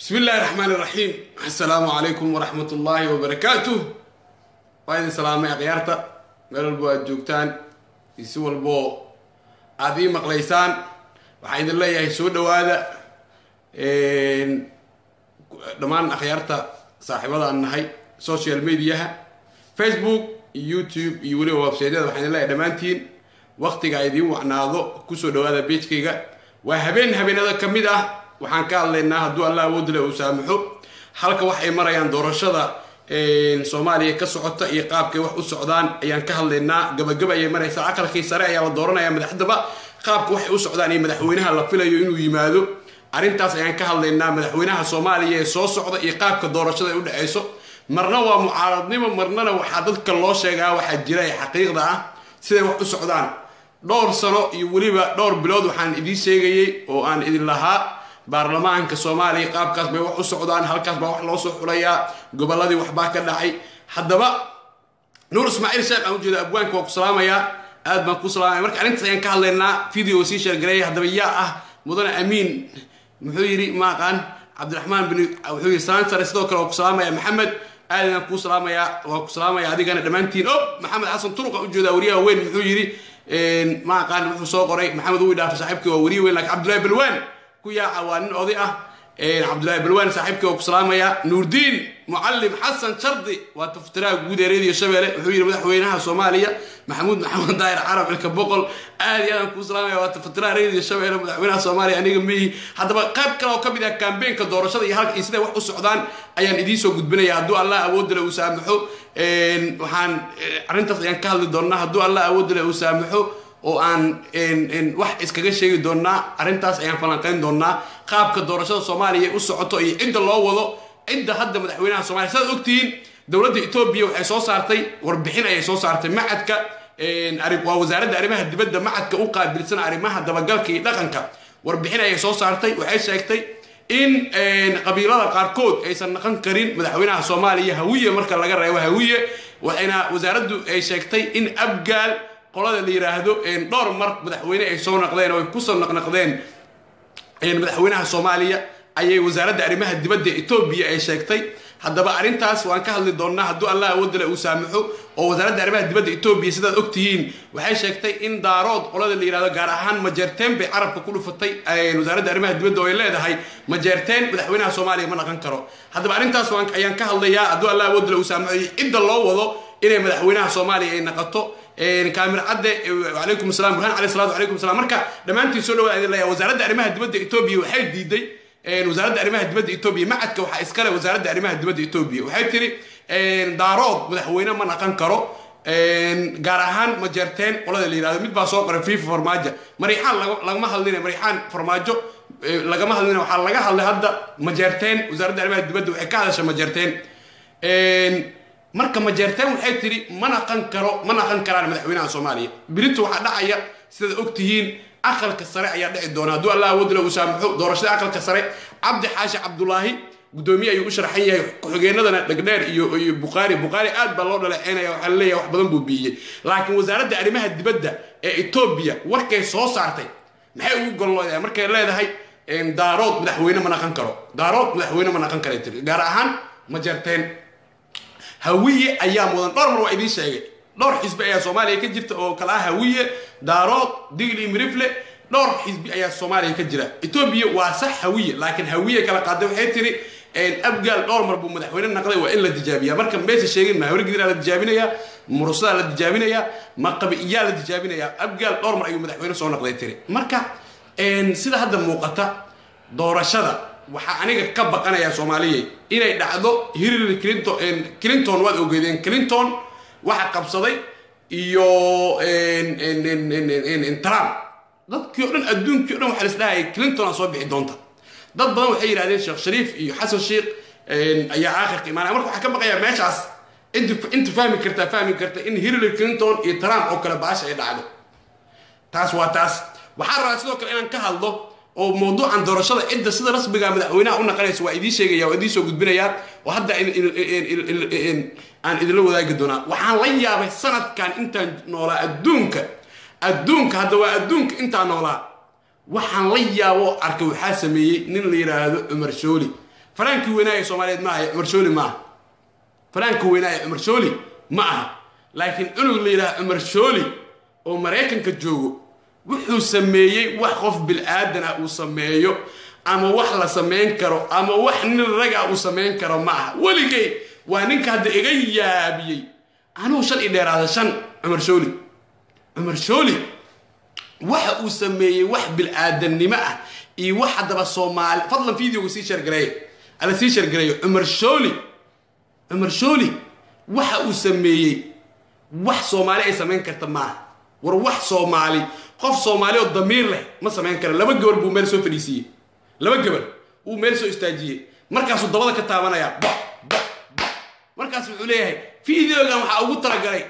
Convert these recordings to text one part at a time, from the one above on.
bismi illaahi raxmaan iraxiim assalaamu calaykum waraxmat ullaahi wabarakaatuh waa idin salaamay akhyaarta meel walbo aad joogtaan iyo si walboo aada ii maqlaysaan waxaan idin leeyahay soo dhowaada dhammaan akhyaarta saaxiibadaan nahay social mediaha facebook iyo youtube iyo weliba websaydyada waxaan idin leeyahay dhammaantiin waktiga idiin wacnaado kusoo dhowaada beejkayga waa habeen habeenada ka mid ah waxaan ka hadlaynaa hadduu alla awoodle uu saamaxo halka wax ay marayaan doorashada soomaaliya ka socota iyo qaabkay wax u socdaan ayaan ka hadlaynaa gabagaba ayay maraysaa aqalkii sare ayaa la dooranaya madaxdaba qaabka waxay u socdaan iyo madaxweynaha la filayo inuu yimaado arrintaas ayaan ka hadlaynaa madaxweynaha soomaaliya ee soo socda iyo qaabka doorashada ay u dhexayso marna waa mucaaradnimo marnana waxaa dadka loo sheegaa waxaa jira ee xaqiiqda ah siday wax u socdaan dhowr sano iyo weliba dhowr bilood waxaan idiin sheegayay oo aan idin lahaa baarlamaanka soomaaliya qaabkaas bay wax u socdaan halkaas baa wax loo soo xulayaa gobolladii waxbaa ka dhacay haddaba nuur ismaaciil sheekh aan ujeeda abwaanka waa ku salaamayaa aad baan ku salaamaya marka arrintaas ayaan ka hadlaynaa video sii sheergareeya haddaba yaa ah mudane amiin muxuu yidhi maaqaan cabdiraxmaan bin wuxuu yidhi saansare sidoo kale waa ku salaamaya maxamed aad ayaan kuu salaamayaa waa ku salaamaya adigana dhammaantiin o maxamed xasan turuq aan ujeedaa wariyaha weyn muxuu yidhi ma aqaan wuxuu soo qoray maxamed uu dhaafay saaxiibkii waa wariye weyn laakiin cabdullahi balwaan ku yaaca waa nin oday ah cabdullahi balwaan saaxiibkii waa ku salaamaya nuurdiin mucallim xasan shardi waa taftiraha guud ee reediyo shabeelle wuxuu yidhi madaxweynaha soomaaliya maxamuud maxamed daahir carab ilka boqol aad iyo aadaan kuu salaamaya waa taftiraha reediyo shabeelle madaxweynaha soomaaliya aniga mihi haddaba qayb kale oo ka mid ah kambeenka doorashada iyo halka iyo siday wax u socdaan ayaan idiin soo gudbinaya hadduu allah awoodale uu saamaxo waxaan arrintaas ayaan ka hadli doonnaa hadduu allah awoodale uu saamaxo oo aan wax iskaga sheegi doonnaa arrintaas ayaan falanqayn doonnaa qaabka doorashada soomaaliya u socoto iyo cidda loo wado cidda hadda madaxweynaha soomaliya sidaad ogtihiin dowladda etoobiya waxay soo saartay warbixin ayay soo saartay macadka waa wasaaradda arrimaha dibadda macadka u qaabilsan arrimaha dabagalka iyo dhaqanka warbixin ayay soo saartay waxay sheegtay in qabiilada qaarkood aysan naqon karin madaxweynaha soomaaliya hawiye marka laga reebo hawiye waxayna wasaaraddu ay sheegtay in abgaal qolada la yiraahdo dhowr mar madaxweyne ay soo naqdeen oo ay kusoo naqnaqdeen madaxweynaha soomaaliya ayay wasaaradda arrimaha dibadda etoobiya ay sheegtay haddaba arrintaas waan ka hadli doonnaa hadduu allah awoodale uu saamaxo oo wasaaradda arrimaha dibadda etoobiya sidaad ogtihiin waxay sheegtay in daarood qolada la yirahdo gaar ahaan majeerteen bay carabka ku dhufatay wasaaradda arrimaha dibadda oo ay leedahay majeerteen madaxweynaha soomaaliya ma naqan karo haddaba arrintaas ayaan ka hadlayaa hadduu allah awoodale uu saamaxo iyo cidda loo wado inay madaxweynaha soomaaliya ay naqato kaamir cadde alaykum salam burhaan alayh salatu alaykum salam marka dhammaantiin soo dhawaad idin leeyahay wasaaradda arrimaha dibadda etoobiya waxay diiday wasaaradda arrimaha dibadda etoobiya macadka waxaa iskale wasaaradda arrimaha dibadda etoobiya waxay tiri daarood madaxweyne ma naqan karo gaar ahaan majeerteen qolada la yirahdo mid baa soo qoray fifa farmaajo mariixaan lagama hadlina mariixaan farmaajo lagama hadlina waxaa laga hadlay hadda majeerteen wasaaradda arrimaha dibadda waxay ka hadashay majeerteen marka majeerteen waxay tiri ma naqan karo ma naqan karaan madaxweynaha soomaaliya birinta waxaa dhacaya sidaad ogtihiin aqalka sare ayaa dhici doona hadduu allah awoodle uu saamaxo doorashada aqalka sare cabdi xaashi cabdulaahi gudoomiye ayuu u sharxan yahay ku-xigeenadana dhegdheer iyo iyo buqaari buqaari aad baa loo dhaleeceynaya waxaa laleeyahay wax badan buu biiyey laakiin wasaaradda arrimaha dibadda ee etoobiya warkay soo saartay maxay ugu golloodahay markay leedahay daarood madaxweyne ma naqan karo daarood madaxweyne ma naqan karay tiri gaar ahaan majeerteen hawiye ayaa mudan dhowr mar waa idiin sheegay dhowr xisbi ayaa soomaaliya ka jirta oo kala ah hawiye daarood digli mirifle dhowr xisbi ayaa soomaaliya ka jira etoobiya waa sax hawiye laakiin hawiye kala qaaday waxay tiri abgaal dhowr mar buu madaxweyne naqday waa in la tijaabiya marka meesha sheegin ma hawrgidiraa la tijaabinayaa murusadaa la tijaabinayaa maqabiyaa la tijaabinayaa abgaal dhowr mar ayuu madaxweyne soo naqday tiri marka sida hadda muuqata doorashada waxaa aniga ka baqanaya soomaaliya inay dhacdo hillary clinton clinton waad ogeedeen clinton waxa qabsaday iyo trump dadkii o dhan adduunkii o dhan waxaa lisdhahaya clinton aa soo bixi doonta dad badan waxay yidhahdeen sheekh shariif iyo xasan sheikh ayaa aakhirka imaanaya marka waxaa ka baqaya meeshaas inta fahmi kartaa fahmi karta in hillary clinton iyo trump oo kale baasha ay dhacdo taas waa taas waxaa rabaa sidoo kale inaan ka hadlo oo mawduucan doorashada cidda sida rasmiga madaxweynaha u naqanaysa waa idiin sheegaya waa idiin soo gudbinayaa oo hadda aan idinla wadaagi doonaa waxaan la yaabay sanadkan intaan noolaa adduunka adduunka hadda waa adduunka intaan noolaa waxaan la yaabo arkay waxaa sameeyey nin la yidhaahdo cumar shooli faraankii weynaa ee soomaaliyeed ma aha cumar shooli ma aha faraanka weynaa ee cumar shooli ma aha laakiin cunug la yidhaha cumar shooli oo maraykanka joogo wuxuu sameeyey wax qof bil-aadan ah uu sameeyo ama wax la samayn karo ama wax nin raga uu samayn karo ma aha weligay waa ninka hadda iga yaabiyey anugu shan i dheeraada shan cumar shooli cumar shooli waxa uu sameeyey wax bil-aadannimo ah iyo wax haddaba soomaali fadlan videoga sii shargareeya ala sii shargareeyo cumar shooli cumar shooli waxa uu sameeyey wax soomaali ay samayn karta maaha war wax soomaali qof soomaali oo damiir leh ma samayn kara laba gabar buu meel soo fadhiisiiyey laba gabar uu meel soo istaajiyey markaasuu dabada ka taabanayaa ba ba ba markaas wuxuu leeyahay videogan waxaa ugu talagalay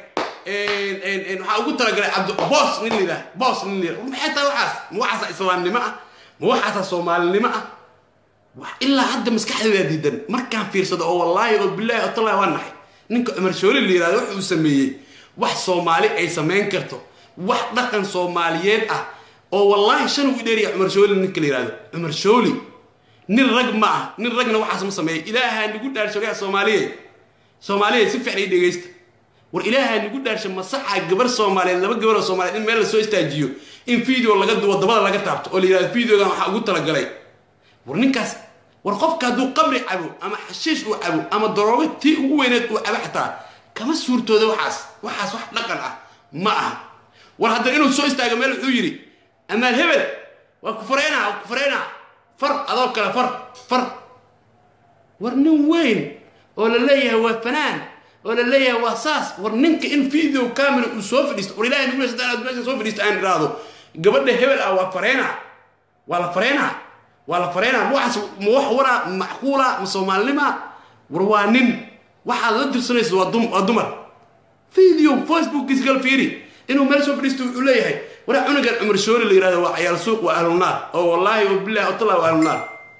waxaa ugu talagalay cabdi boos nin layidhaah boos nin layidhah maxay tahay waxaas ma waxaasa islaamnimo ah ma waxaasa soomaalinimo ah wax ilaa hadda maskaxdeeda diidan markaan fiirsado oo wallaahi oo bilaahi oo tallahi waa naxay ninka cumar shooli la yihahdo wuxuu sameeyey wax soomaali ay samayn karto wax dhaqan soomaaliyeed ah oo wallaahi shan uu dheeriya cumar shooli ninka la yihahdo cumar shooli nin rag ma ah nin ragna waxaas ma sameeya ilaahaa nagu dhaarshogaa soomaaliyeed soomaaliyeed si fiican ii dhegaysta war ilaahaa nagu dhaarsha masaxa gabar soomaaliyeed laba gabar oo soomaaliyeed in meel la soo istaajiyo in video laga duwo dabada laga taabto oo la yihahdo videogan waxaa ugu talagalay war ninkaas war qofka hadduu qabri cabo ama xashiish uu cabo ama daroogo tii ugu weyneed uu cabo xataa kama suurtooda waxaas waxaas wax dhaqan ah ma aha war haddana inuu soo istaago meel wuxuu yidhi amaal hebel waa ku fareynaa waa ku fareynaa far adoo kale far far war nin weyn oo la leeyahay waa fanaan oo la leeyahay waa saas war ninka in video camera uu soo fadhiisto war ilahay nagu meesha meesha soo fadhiisto aan idhaahdo gabadha hebel ah waa fareynaa waa la fareynaa waa la fareynaa ma waxaas ma wax waraa macquula ma soomaalinima war waa nin waxaad la dirsanaysa waa dum waa dumar video facebookkiisa gal fiiri inuu meel soo fadhiisto wuxuu leeyahay waraa cunugan cumar shooli la yihahdo waa cayaal suuq waa ahlunaar oo wallaahi oo bilahi oo tallah waa ahlunaar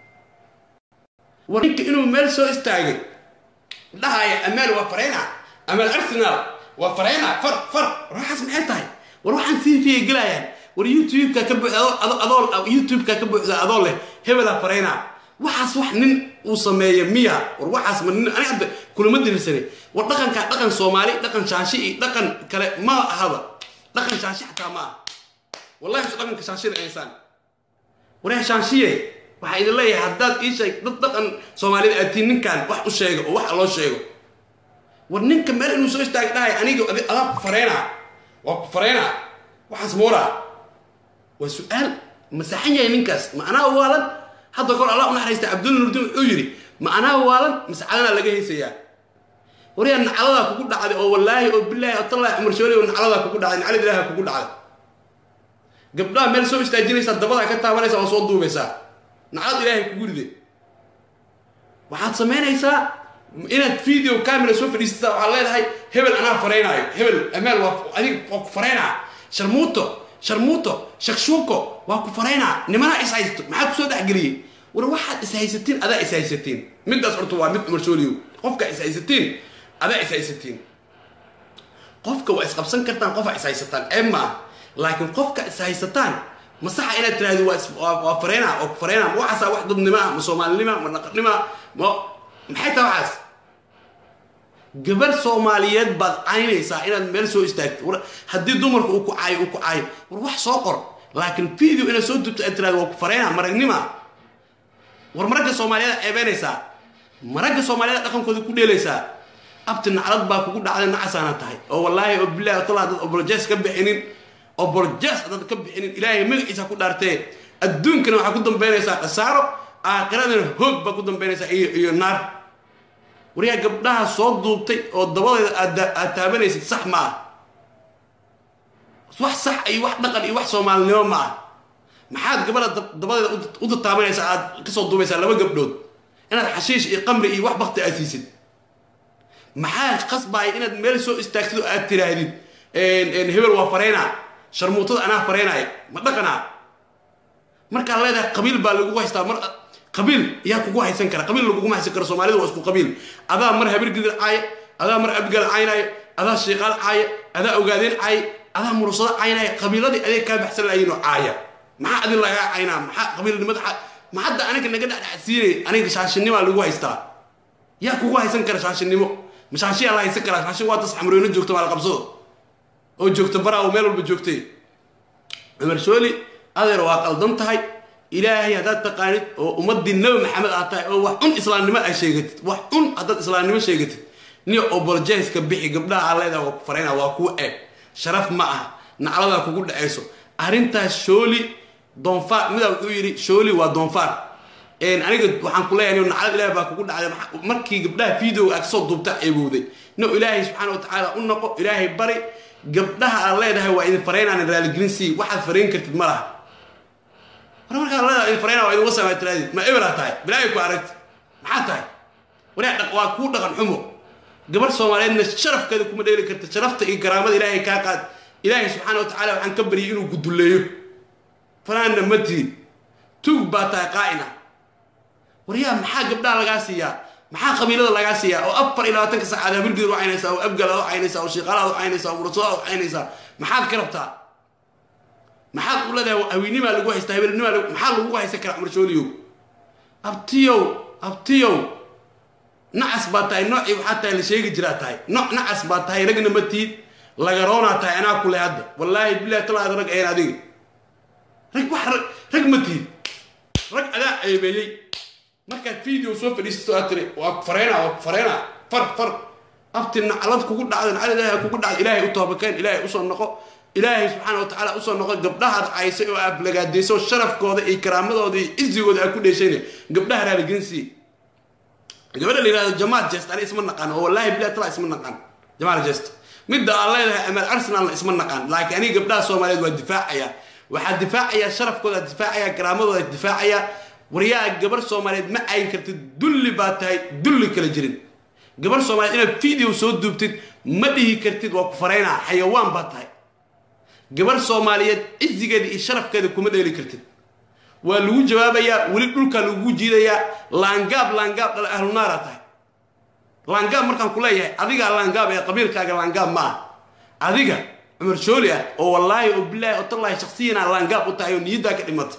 war ninka inuu meel soo istaagay dhahaya amaal waa fareynaa amaal arsenal waa fareynaa far far war waxaas maxay tahay war waxaan sii fiya gelayaan war youtube-ka ka buuxda adoo youtube-ka ka buuxda adoo leh hebela fareynaa waxaas wax nin uu sameeya miya war waxaas ma nin ani hadda kulama dirirsane war dhaqankaa dhaqan soomaali dhaqan shaashi iyo dhaqan kale ma ahaba dhaqan shaashi xataa ma aha wallahi su dhaqanka shaashida insaan waryaa shaanshiye waxaa idin leeyahay haddaad ii sheeg dad dhaqan soomaalida aatiin ninkan wax u sheego oo wax loo sheego war ninka meel inuu soo istaagay dhahay aniga adaa ku fareynaa waa ku fareynaa waxaas mooraa waa su-aal masaxan yahay ninkaas ma anaa waalan hadda kor allah u naxariista cabdulla nurdin wuxuu yidhi ma anaa waalan mase calanaa laga haysayaa waryaa nacladaa kugu dhacday oo wallaahi oo bilaahi oo tallahi cumar shooli oo nacladaa kugu dhacday naclad ilaaha kugu dhacday gabdhaha meel soo istaajinaysaa dabadaa ka taabanaysaa oo soo duubaysaa naclad ilaahay kugu ride waxaad samaynaysaa inaad video camera soo fadhiisataa waxaad leedahay hebel anaa fareynaayo hebel amaal waa adig waa ku fareynaa sharmuuto sharmuuto shakshuuko waa ku fareynaa nimanaa is haysto maxaa kusoo dhexgeliyey war waxaad is haysatiin adaa is haysatiin middaas horta waa mid cumar shooliyo qofka is haysatiin adaa is haysatiin qofka waa isqabsan kartaan qofaa is haysataan ceeb ma ah laakiin qofka is haysataan masaxa inaad tiraahdo waa waa fareynaa oo fareynaa ma waxaasaa wax dadnimo ah ma soomaalinima ma dhaqannima ma maxay tahay waxaas gabar soomaaliyeed baad caynaysaa inaad meel soo istaagto war haddii dumarka uu ku caayo uu ku caayo war wax soo qor laakiin video inaad soo dubto aad tiraahdo waa ku fareynaa maragnima war maragga soomaaliyeed ceebeynaysaa maragga soomaaliyeed dhaqankooda ku dheelaysaa abti naclad baa kugu dhacday nacasaana tahay oo wallaahi oo bilahi oo talaa dad obolojes ka bixinin obolojes dad ka bixinin ilaahay magaciisa ku dhaartee adduunkana waxaa ku dambeynaysaa khasaaro aakhiradana hoog baa ku dambeynaysaa iyo iyo naar waryaa gabdhaha soo duubtay oo dabadeeda aad taabanaysid sax ma ah wax sax iyo wax dhaqan iyo wax soomaalinimo ma ah maxaad gabadha dabadeeda u tataabanaysaa aad kasoo duubaysaa laba gabdhood inaad xashiish iyo qamri iyo wax bakti aad siisid maxaa qasbaaya inaad meel soo istaagtid oo aad tiraahdid hebel waa fareynaa sharmuutada anaa fareynaaya ma dhaqanaa markaad leedahay qabiil baa lagugu haystaa mar qabiil yaa kugu haysan kara qabiil laguguma haysan karo soomaalida waa isku qabiil adaa mar habirgidir caaya adaa mar abgal caynaayo adaa shiiqaal caaya adaa ogaadeen caaya adaa murusado caynaayo qabiiladii adeeg kaa baxsan lahayiinoo caaya maxaa adin lagaa caynaa maxaa qabiilnimada ma hadda aniga naga dhexdhexsiinay aniga shaashinimaa lagu haystaa yaa kugu haysan kara shaashinimo ma shaashiyaa la haysan karaa shaashi waa tas xamrooyno joogta maal qabsado oo joogta baraa oo meel walba joogtay cumar shooli adeer waa qaldan tahay ilaahay haddaad taqaanid oo ummadii nabi maxamed aad tahay oo wax un islaamnimo ay sheegatid wax un haddaad islaamnimo sheegatid ni oboljeska bixi gabdhaha aa leedaha waa ku farayna waa kuu eeg sharaf ma aha nacladaa kugu dhacayso arrintaas shooli doonfaar midaa wuxuu yidhi shooli waa doonfaar aniga waxaan ku leeyahay naclad ilaah baa kugu dhacday markii gabdhaha videoga aad kasoo duubta eebowday no ilaahay subxaana wa tacaala u noqo ilaahay bari gabdhaha aad leedahay waa idin faraynaan raaligelin sii waxaad farayn kartid ma laha war markaad leedahay idin farayna waa idin wasamaa tiraadid ma eberaa tahay bilaahay ku aragti maxaa tahay waraa waa kuu dhaqan xumo gabar soomaaliyeedna sharafkeeda kuma dheeli karta sharafta iyo garaamada ilaahay kaa qaad ilaahay subxaana wa tacala waxaan ka baryay inuu gudulleeyo fanaanna ma tihin tug baa tahay qaa'ina waryaa maxaa gabdhaha lagaa siiyaa maxaa qabiilada lagaa siiyaa oo afar iyo labaatanka saacaad habilgeed u caynaysaa oo abgalaad u caynaysaa oo shiiqalaad u caynaysaa oo murasadaad u caynaysaa maxaad ka rabtaa maxaad u leedahay haweenimaa lagu haystaa habelnimaa maxaa lagu haysan karaa cumar shooliyow abtiyow abtiyow nacas baa tahay noocii waxaa tahay la sheegi jiraa tahay nooc nacas baa tahay ragna ma tiid lagaroonaa tahay anaa kule hadda wallaahi bilahi talaada rag ayan adiga rag wax rag ma tiid rag adaa ceebeeyey markaad video soo fadhiisato aad tiri waa ku fareyna waa ku fareyna far far abti naclad kugu dhacda naclad ilaahay kugu dhacda ilaahay u toobakeen ilaahay usoo noqo ilaahay subxaana wa tacaala usoo noqo gabdhahaad caysay oo aad lagaadayso sharafkooda iyo karaamadooda iyo izigooda aad ku dheeshayna gabdhaha raaligelinsiiye gabadha la yihahdo jamaal jest ani isma naqaan oo wallaahi bilahi tala isma naqaan jamaal jest midda aan leedahay amaal arsenalna isma naqaan laakiin aniga gabdhaha soomaaliyeed waa difaacaya waxaa difaacaya sharafkooda difaacaya karaamadooda difaacaya waryaa gabar soomaaliyeed ma cayn kartid dulli baa tahay dulli kala jirin gabar soomaaliyeed inaad video soo duubtid ma dhihi kartid waa ku faraynaa xayawaan baa tahay gabar soomaaliyeed cizigeeda iyo sharafkeeda kuma dheeli kartid waa lagu jawaabayaa weli dhulkaa lagugu jiidayaa laangaab laangaab dhal ahlunaara tahay laangaab markaan ku leeyahay adigaa laangaab ee qabiilkaaga laangaab ma ah adiga cumar shooli ah oo wallaahi oo bilaahi oo tallaahi shaksiyana laangaab u tahay oo niyaddaa ka dhimatay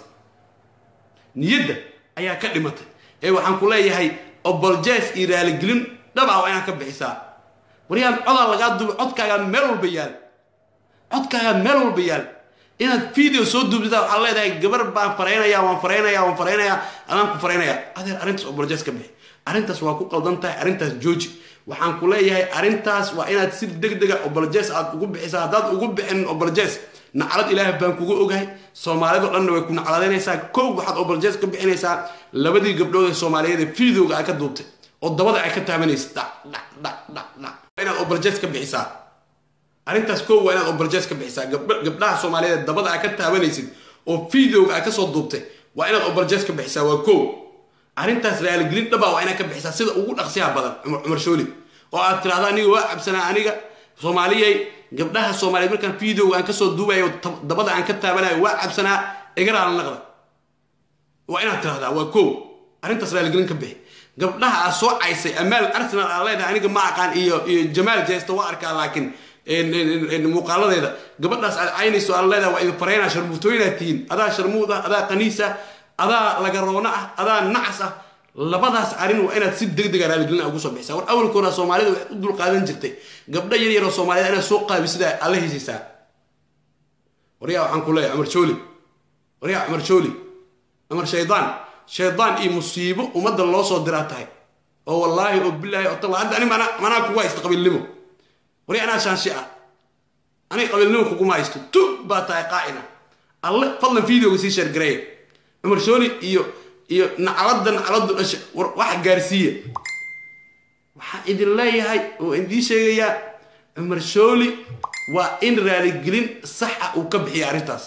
niyadda ayaa ka dhimatay ee waxaan ku leeyahay oboljes iyo raaligelin dhabaa waa inaad ka bixisaa waryaan codaa lagaa duubay codkaagaa meel walba yaal codkaagaa meel walba yaal inaad video soo duubtida waxaad leedahay gabar baan faraynaya waan faraynaya waan faraynaya adaan ku faraynaya adeer arrintaas oboljes ka bixi arrintaas waa ku qaldan tahay arrintaas jooji waxaan ku leeyahay arrintaas waa inaad si deg dega oboljes aad ugu bixisaa haddaad ugu bixin oboljes naclad ilaah baan kuga ogahay soomaalidao dhanna way ku nacladaynaysaa kow waxaad oboljes ka bixinaysaa labadii gabdhood ee soomaaliyeed ee videoga ay ka duubtay oo dabada ay ka taabanaysa dhac dhac dhac dhac dhac inaad oboljes ka bixisaa arrintaas kow waa inaad oboljes ka bixisaa gabdhaha soomaaliyeed ee dabada ay ka taabanaysid oo videoga ay kasoo duubtay waa inaad oboljes ka bixisaa waa kow arrintaas raaligelin dhabaa waa inaad ka bixisaa sida ugu dhaqsiyaha badan cumar shooli oo aad tirahda aniga waa cabsanaa aniga soomaaliyay gabdhaha soomaaliyeed markaan videoga aan kasoo duubayo dabada aan ka taabanayo waa cabsanaa igaraala naqda waa inaad tirahdaa waa kow arrintaas raaligelin ka bixi gabdhaha aad soo caysay amaal arsenal aad leedahay aniga ma aqaan iyo iyo jamaal jeesta waa arkaa laakiin muuqaaladeeda gabadhaas aad caynayso aad leedahay waa idin faraynaa sharmuutooyinaad tihiin adaa sharmuud ah adaa qaniis ah adaa lagaroona ah adaa nacas ah labadaas arrin waa inaad si deg dega raaligelina ugu soo bixisa war awalka hora soomaalida waxay u dulqaadan jirtay gabdho yar yaroo soomaaliyed inaad soo qaabisida alla hesaysaa waryaa waxaan ku leeyahay cumar jooli waryaa cumar jooli cumar shaydaan shaydaan iyo musiibo ummadda loo soo diraa tahay oo wallaahi oo bilaahi oo talla hadda ani mana manaa kugu haysta qabiilnimo warya anaa shaanshi ah aniga qabiilnimo kuguma haysto tu baa tahay qaa'ina alle fadlan videoga sii sheergareeya cumar shooli iyo iyo nacladda nacladdu dhasha wax gaarsiiya waxaan idin leeyahay oo idiin sheegayaa cumar shooli waa in raaligelin saxa uu ka bixiya arrintaas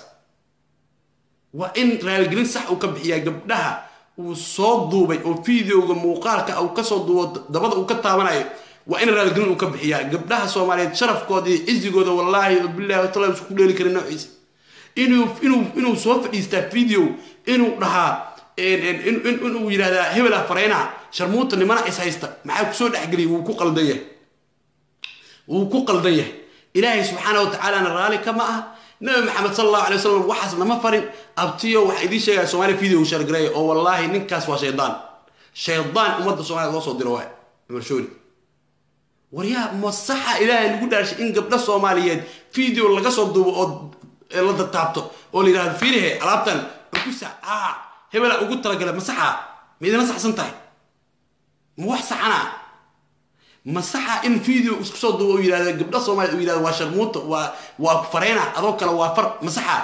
waa in raaligelin sax uu ka bixiyaa gabdhaha uu soo duubay oo videoga muuqaalka uu kasoo duubo dabada uu ka taabanayo waa in raaligelin uu ka bixiyaa gabdhaha soomaaliyeed sharafkooda iyo cizigooda wallaahi oo bilahi watala isku dheeli karin noociisa inuu inuu inuu soo fadhiistaa video inuu dhahaa inuu yidhahdaa hebela fareynaha sharmuuta nimana is haysta maxaa kusoo dhexgeliyay wuu ku qaldan yahay wuu ku qaldan yahay ilaahay subxaana wa tacaalana raalli kama ah nabi maxamed sal allahu alay wasalam waxaas nama farin abtiyo waxaa idiin sheegaya somaaliya video shargareeya oo wallaahi ninkaas waa shaydaan shaydaan ummadda soomaliya loo soo diro waay cumar shooli waryaa masaxa ilaahay lagu dhaarshay in gabdho soomaaliyeed video laga soo duubo oo la dataabto oo la yidhahdo fiirihe alaabtan ukusa aa hebela ugu talagala masaxa ma idina saxsan tahay ma wax saxana masaxa in video isku soo duubo oo yidhahdo gabdho soomaliyeed uu yidhahdo waa sharmuuta waa waa fareyna adoo kale waa far masaxa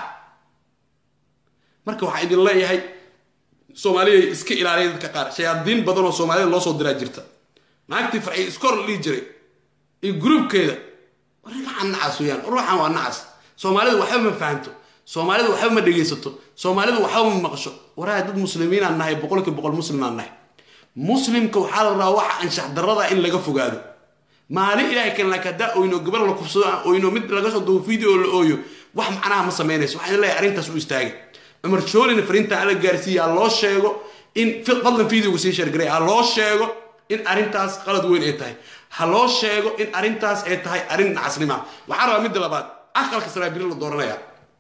marka waxaa idin leeyahay soomaaliyay iska ilaaliya dadka qaar shayaadiin badan oo soomaalida loo soo diraa jirta naagtii farxi iskor la dhihi jiray iyo gruubkeeda waragacan nacas weeyaan ruuxan waa nacas soomaalidu waxba ma fahanto soomaalidu waxba ma dhegaysato soomaalidu waxba ma maqasho waraha dad muslimiinaan nahay boqolkii boqol muslimaan nahay muslimka waxaa la rabaa waxa anshax darada in laga fogaado maalin ilahay kan laakiin haddaa oyno gabar la kufsado oyno mid laga soo duubo video la ooyo wax macnaha ma samaynayso waxaan leeyahay arrintaas u istaagay cumar joolina fariintan ala gaarsiiya ha loo sheego in fadlan videoga sii shargaray ha loo sheego in arrintaas qalad weyn ay tahay ha loo sheego in arrintaas ay tahay arrin nacasnima waxaa rabaa midda labaad aqalka saraabiri la dooranaya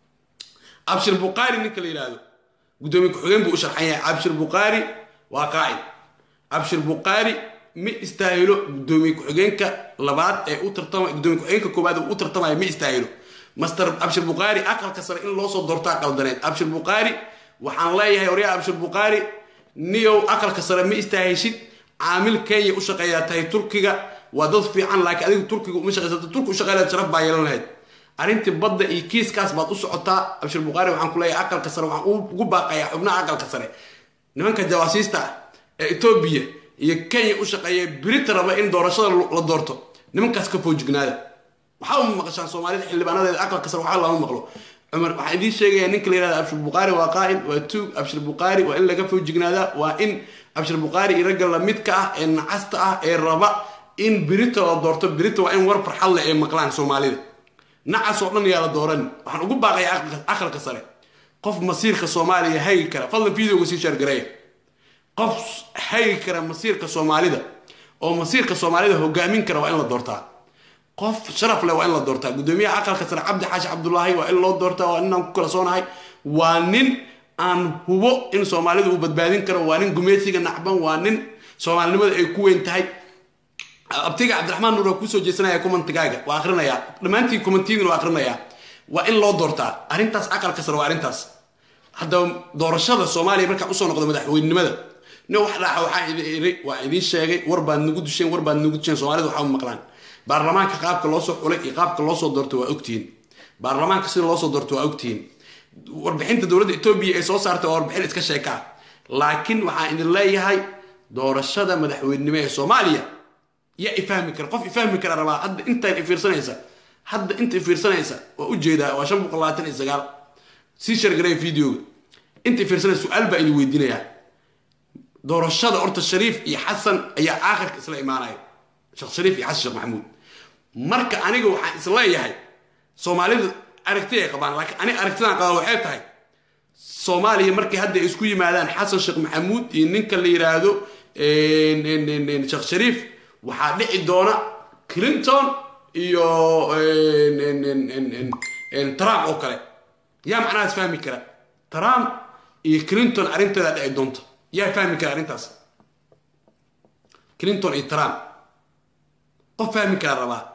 abshir buqaari ninka la yidhaahdo guddoomiye ku-xigeen buu u sharxan yahay abshir buqaari waa qaacid abshir buqaari ma istaahilo guddoomiye ku-xigeenka labaad ee u tartama guddoomiye ku-xigeenka koowaad uu u tartamaya ma istaahilo master abshir buqaari aqalka sare in loo soo doortaa qaldaneed abshir buqaari waxaan leeyahay oryaa abshir buqaari niyow aqalka sare ma istaahishid caamil kenya u shaqeeyaa tahay turkiga waa dad fiican laakiin adigu turkiga uma shaqaysata turki u shaqeyn lahayd sharaf baa yeelan lahayd arrintii badda iyo kiiskaas baad u socotaa abshir buqaari waxaan ku leeyahay aqalka sare waxaan ugu baaqayaa xubnaha aqalka sare nimanka jawaasiista ah ee etoobiya iyo kenya u shaqeeya birita raba in doorashada la doorto nimankaas ka foojignaada waxaa uma maqashaan soomaalida xildhibaanadeeda aqalka sare waxaa lama maqlo cumar waxaan idiin sheegayaa ninka la yihahda abshir buqaari waa qaa'il waa tuug abshir buqaari waa in laga foojignaada waa in abshir buqaari iyo ragga lamidka ah ee nacasta ah ee raba in birita la doorto birita waa in war farxad leh ay maqlaan soomaalida nacas oo dhan yaa la dooran waxaan ugu baaqaya aqalka sare qof masiirka soomaaliya hagi kara fadlan videoga sii shaargareeya qof hagi kara masiirka soomaalida oo masiirka soomaalida hogaamin kara waa in la doortaa qof sharaf leh waa in la doortaa guddoomiyaha aqalka sare cabdi xaashi cabdulaahi waa in loo doortaa waa ninaan ku kalsoonahay waa nin aan hubo in soomaalida uu badbaadin karo waa nin gumeesiga nacban waa nin soomaalinimada ay ku weyn tahay abtiga cabdiraxmaan nuur waa kuusoo jeesanaya kumantigaaga waa akhrinayaa dhammaantiin kumantiidin waa akhrinayaa waa in loo doortaa arrintaas aqalka sare waa arrintaas haddaba doorashada soomaaliya markaa usoo noqdo madaxweynenimada nin wax dhaca waxaa idin iri waa idiin sheegay war baad nagu dusheen war baad nagu dusheen soomaalida waxaa maqlaan baarlamaanka qaabka loo soo xulay iyo qaabka loo soo doorto waa ogtihiin baarlamaanka sida loo soo doorto waa ogtihiin warbixinta dowladda etoobiya ay soo saartay waa warbixin iska sheekaa laakiin waxaan idin leeyahay doorashada madaxweynenimo ee soomaaliya yaa ifahmi kara qof ifahmi kara rabaa hadda intaan ifiirsanaysa hadda inta ifiirsanaysa waa ujeedaa waa shan boqol labaatan iyo sagaal sii shargareya videoga inta ifiirsanaysa su-aal baa idin weydiinayaa doorashada horta shariif iyo xasan ayaa aakhirka isla imaanaya sheekh shariif iyo xasan sheekh maxamuud marka aniga waxaan isleeyahay soomaalidu aragti ay qabaan laakiin aniga aragtidan qaba waxay tahay soomaaliya markay hadda ay isku yimaadaan xasan sheekh maxamuud iyo ninka la yiraahdo sheekh shariif waxaa dhici doona clinton iyo trump oo kale yaa macnahaas fahmi kara trump iyo clinton arrinteeda dhici doonta yaa fahmi kara arrintaas clinton iyo trump qof fahmi kara rabaa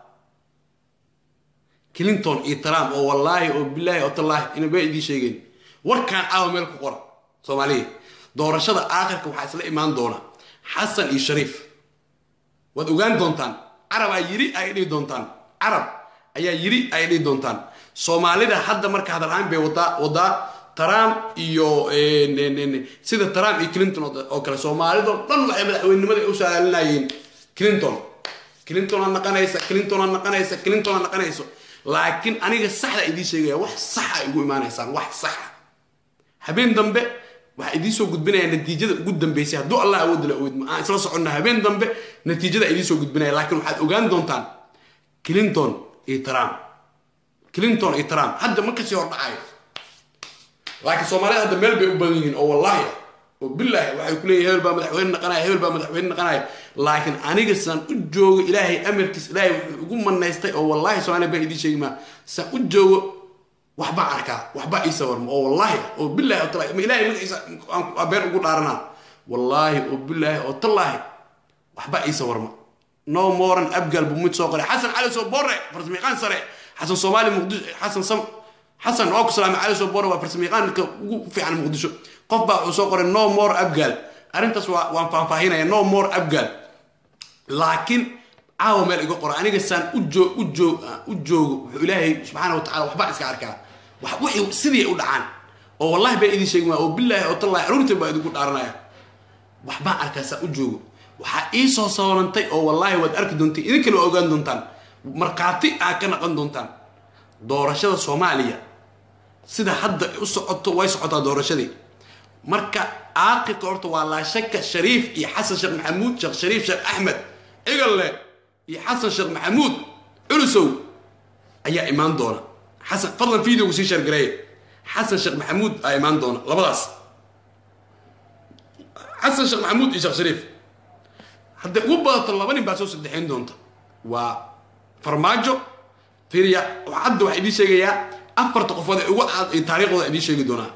clinton iyo trump oo wallaahi oo bilaahi oo tallaahi inaba idiin sheegeen warkaan caawa meel ku qora soomaaliya doorashada aakhirka waxaa isla imaan doona xasan iyo shariif waad ogaan doontaan carabaa yiri ay dhihi doontaan carab ayaa yiri ay dhihi doontaan soomaalida hadda marka hadal-aan bay wadaa wadaa trump iyo sida trump iyo clinton oo kale soomaalidoo dhan waxay madaxweynenimada u saalinayeen clinton clinton aa naqanaysa clinton aa naqanaysa clinton aa naqanayso laakiin aniga saxda idiin sheegaya wax saxa igu imaanaysaan wax saxa habeen dambe waxaa idiin soo gudbinaya natiijada ugu dambeysay hadduu allah awood la awood aan isla soconna habeen dambe natiijada idiin soo gudbinaya laakiin waxaad ogaan doontaan clinton iyo trump clinton iyo trump hadda ma kasii hordhacayo laakiin soomaalida hadda meel bay u badan yihiin oo wallaahi oo bilaahi waxay ku leeyihin hebel baa madaxweyne naqanaya hebel baa madaxweyne naqanaya laakiin aniga saan u joogo ilaahay amarkiis ilaahay wuxuu igu manaystay oo wallaahi soomaaliya baan idiin sheegi maa saan u joogo waxbaa arkaa waxbaa ii sawarma oo wallaahi oo bilaahi oo tallaahi ma ilaahay magaciisa aan been ugu dhaaranaa wallaahi oo bilaahi oo tallaahi waxbaa ii sawarma no moran abgal buu mid soo qoray xasan cali soo borre farsamayaqaan sare xasan soomaali muqdisho xasan sam xasan waa ku salaamay cali soo borre waa farsamayaqaanka ugu fiican muqdisho qof baa wuxuu soo qoray no more abgal arrintaas waa waan faahfaahinaya no more abgal laakiin caawa meel iga qora aniga saan u joo u joo u joogo wuxuu ilaahay subxaana wa tacala waxbaa iska arkaa wax wixii sidii ay u dhacaan oo wallahi baa idin sheegin waa oo bilaahi oo tallahi aruurta baa idinku dhaaranaya waxbaan arkaa saan u joogo waxaa ii soo sawrantay oo wallaahi waad arki doonteen idinkana waa ogaan doontaan markhaati aad ka naqan doontaan doorashada soomaaliya sida hadda u socoto way socotaa doorashadii marka aaqilka horta waa laa shaka shariif iyo xasan sheekh maxamuud sheekh shariif sheekh axmed cigalle iyo xasan sheekh maxamuud culusow ayaa imaan doona xasan fadlan videogu sii sheergareeya xasan sheekh maxamuud aa imaan doona labadaas xasan sheekh maxamuud iyo sheekh shariif hadday ugu badato laba nin baa soo saddexayn doonta waa farmaajo fiiriya hadda waxaa idiin sheegayaa afarta qofood ee ugu cad ee taariikhdooda idiin sheegi doonaa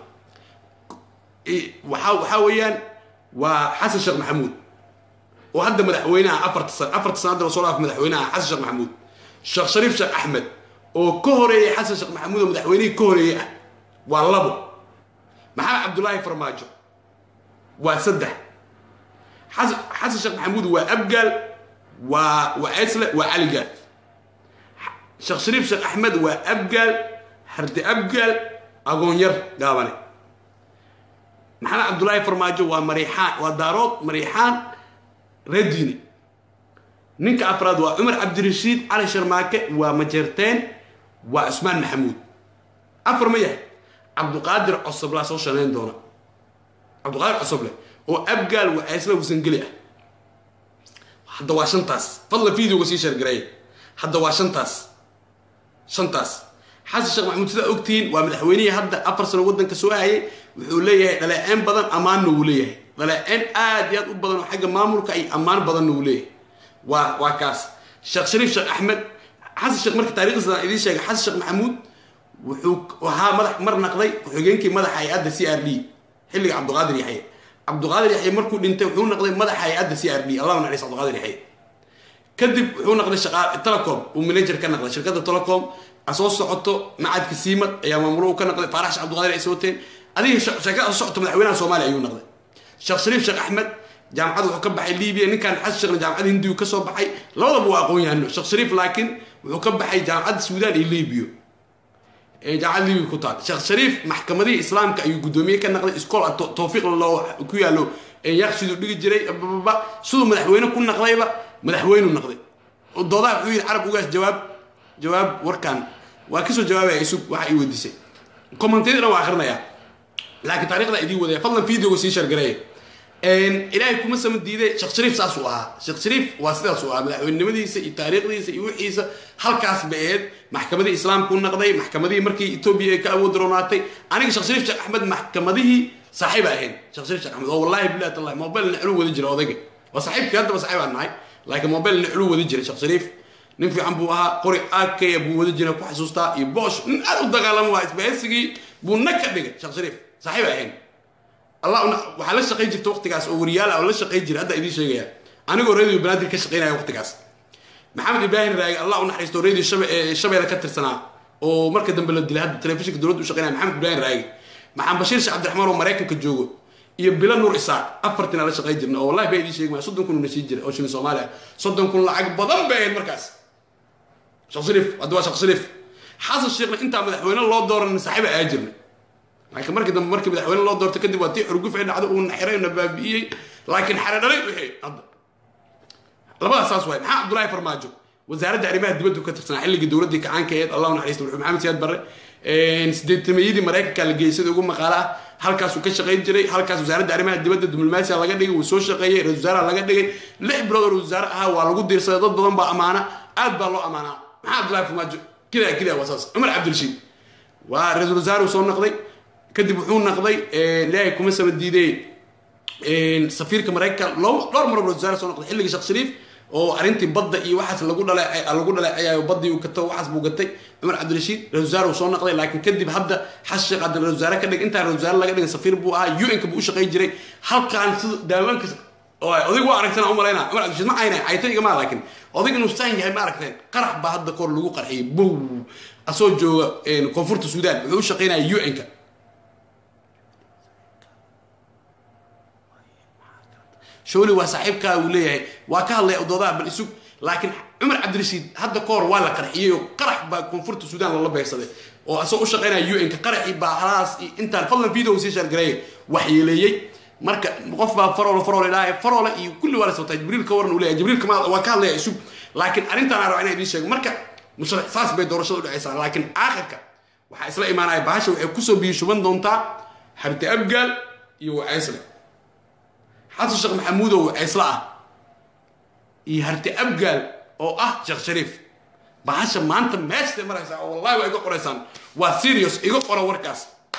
waxaa waxaa weeyaan waa xasan sheekh maxamuud oo hadda madaxweynaha afarta san afarta san hadda lasoo dhaaf madaxweynaha xasan sheekh maxamuud sheekh shariif sheekh axmed oo ka horeeyay xasan sheekh maxamuud oo madaxweynihii ka horeeyey ah waa labo maxamed cabdullaahi farmaajo waa saddex xasan xasan sheekh maxamuud waa abgaal waa waa esle waa caligaal sheekh shariif sheekh axmed waa abgaal harde abgaal agoonyar gaabane maxamed cabdullaahi farmaajo waa mariixaan waa daarood mariixaan redini ninka afraad waa cumar cabdirashiid cali sharmaake waa majeerteen waa cusmaan maxamuud afar ma yahay cabduqaadir cosoblaa soo shanayn doona cabduqaadir cosoble oo abgaal waa aysla wasangeli ah hadda waa shantaas fadla videoga sii sheergareeya hadda waa shantaas shantaas xasan sheekh maxamuud sidaa ogtihiin waa madaxweynihii hadda afar sano waddanka soo hayay wuxuu leeyahay dhaleeceen badan ammaanna wuu leeyahay dhaleeceen aad iyo aad u badan oo xagga maamulka iyo ammaan badanna wuu leeyahay waa waa kaas sheekh shariif sheekh axmed xasan sheekh marka taarikhdiisa idiin sheegay xasan sheekh maxamuud wuxuu ahaa madax mar naqday ku-xigeenkii madaxa hay-adda c r d xilliga cabduqaadir yaxye cabduqaadir yaxye markuu dhintay wuxuu naqday madaxa hay-adda c r d allah naxariis cabduqaadir yaxye kadib wuxuu naqday shaqa telecom uu manager ka naqday shirkadda telecom soo socoto macadka siimad ayaa maamulo uu ka naqday faarax sheekh cabduqaadir ay sooteen adiga sheekada soo socoto madaxweynaha soomaaliya ayuu naqday sheekh shariif sheekh axmed jaamacad wuxuu ka baxay libiya ninkan xasan sheekhna jaamacada hindiyu ka soo baxay labadaba waa aqoon yahano sheekh shariif laakiin wuxuu ka baxay jaamacadda suudaan iyo libiya jaamacad libiya ku taal sheekh shariif maxkamadihii islaamka ayuu guddoomiye ka naqday iskool tawfiiq loo ku yaallo yaqsiduu dhigi jiray bababa siduu madaxweyne ku naqdayba madaxweyneu naqday doodaha wuxuu yidhi carab ugaas jawaab jawaab warkan waa kasoo jawaabaya isug waxa ii weydiisay commentiyada dhan waa akrinaya laakiin taarikhda idiin wadaya fadlan videoga sii shargareeya ilaahay kuma sama diiday sheekh shariif saas uu ahaa sheekh shariif waa sidaas uu ahaa madaxweynenimadiisa iyo taariikhdiisa iyo wixiisa halkaas ba aheyd maxkamadihii islaamku naqday maxkamadihii markii etoobiya ay ka awood roonaatay aniga sheekh shariif sheekh axmed maxkamadihii saaxiib ahayn sheekh shariif sheekh axmed oo wallahi billahi tallahi mobile niclu wadi jira odayga waa saaxiibkii haddaba saaxiib aan nahay laakiin mobile niclu wadi jiray sheekh shariif nin fiican buu ahaa qori aakaya buu wadi jiray ku xasuustaa iyo boosh nin aad u dagaalama waa isbahaysigii buu nag ka dhigay sheekh shariif saaxiib ahayn allah waxaa la shaqayn jirta waqtigaas oo wariyaal ah oo la shaqayn jira hadda idiin sheegaya anigoo radio banaadir ka shaqaynaya waqtigaas maxamed ibraahim raagi allah u naxariisto radio shabeelle ka tirsanaa oo marka dambe la dilay hadda telefishinka dowladda u shaqaynaya maxamed ibraahim raagi maxamed bashiir sheekh cabdiraxmaan oo maraykanka joogo iyo bilo nuur isaaq afartina la shaqayn jirna oo wallahi baa idiin sheegi maya soddon kun una sii jira oo shilin soomaaliya soddon kun lacag badan bay ahayd markaas sheekh shariif hadda waa sheekh shariif xasan sheekhna intaa madaxweyne loo dooran saaxiiba ayaa jirnay laakiin markii dambe markii madaxweyne loo doortay kadib waa tii xurguf ay dhacdo uu naxiray na baabi'iyey laakiin xare dhalay wixii hadda labadaas saas waay maxaa cabdullaahi farmaajo wasaaradda arrimaha dibaddu ka tirsanaa xilligii dowladdii kacaanka eed allahu naxariista wuxuu maxamed siyaad barre sideetameeyadii maraykanka la geeyay sida ugu maqaala ah halkaasuu ka shaqayn jiray halkaas wasaaradda arrimaha dibadda diblomaasiya laga dhigay wuu soo shaqeeyey ra-isul wasaaraha laga dhigay lix bilood oo ra-isul wasaare ahaa waa lagu diirsaday dad badan baa amaana aad baa loo amaanaa maxaa cabdullaahi farmaajo kidaa kidaa waa saas cumar cabdirashiid waa ra-isul wasaare soo noqday kadib wuxuu naqday ilaahay kuma sama diiday safiirka maraykanka dhowr mar ra-isul wasaare soo noqday xilligii sheekh shariif oo arrintii badda iyo waxaas lagu dhalay lagu dhaleecayayo baddii uu gato waxaas buu gatay cumar cabdirashiid ra-isul wasaare uu soo naqday laakiin kadib hadda xas sheekh hadda ra-isul wasaare ka dhig intaan ra-isul wasaare laga dhigin safiir buu ahaa un-ka buu u shaqayn jiray halkaan sida daawaanka odig waa aragtana u malaynaa cumar cabdirashiid ma ayna caytayga maa laakiin odig inuu saan yahay ma aragteen qarax baa hadda koor lagu qarxiyay bow asoo jooga koonfurta suudaan wuxuu u shaqaynaya un-ka showli waa saaxiibkaa uu leeyahay waa ka hadlaya doodaha bal isug laakiin cumar cabdirashiid hadda ka hor waa la qarxiyey oo qarax baa koonfurta suudaan lala beegsaday oo asagoo u shaqaynaya un-ka qaraxii baa halaas intaan fadlan video sii shaargareeyay waxyeeleeyey marka qof baa faroole faroole ilaahay faroole iyo kulli waa la sabtaa jibriil ka waran uu leeyahay jibriil kama waa ka hadlaya isug laakiin arrintaan araba inaan idiin sheego marka musharax saas bay doorashada u dhacaysaa laakiin aakhirka waxaa isla imaanaya bahasha waxay kusoo biyo shuban doontaa xabti abgaal iyo waceysle xasan sheekh maxamuud oo waceysle ah iyo harti abgaal oo ah sheekh shariif bahasha maanta meeshtay maraysaa oo wallahi waa iga qoraysaan waa serious iga qora warkaas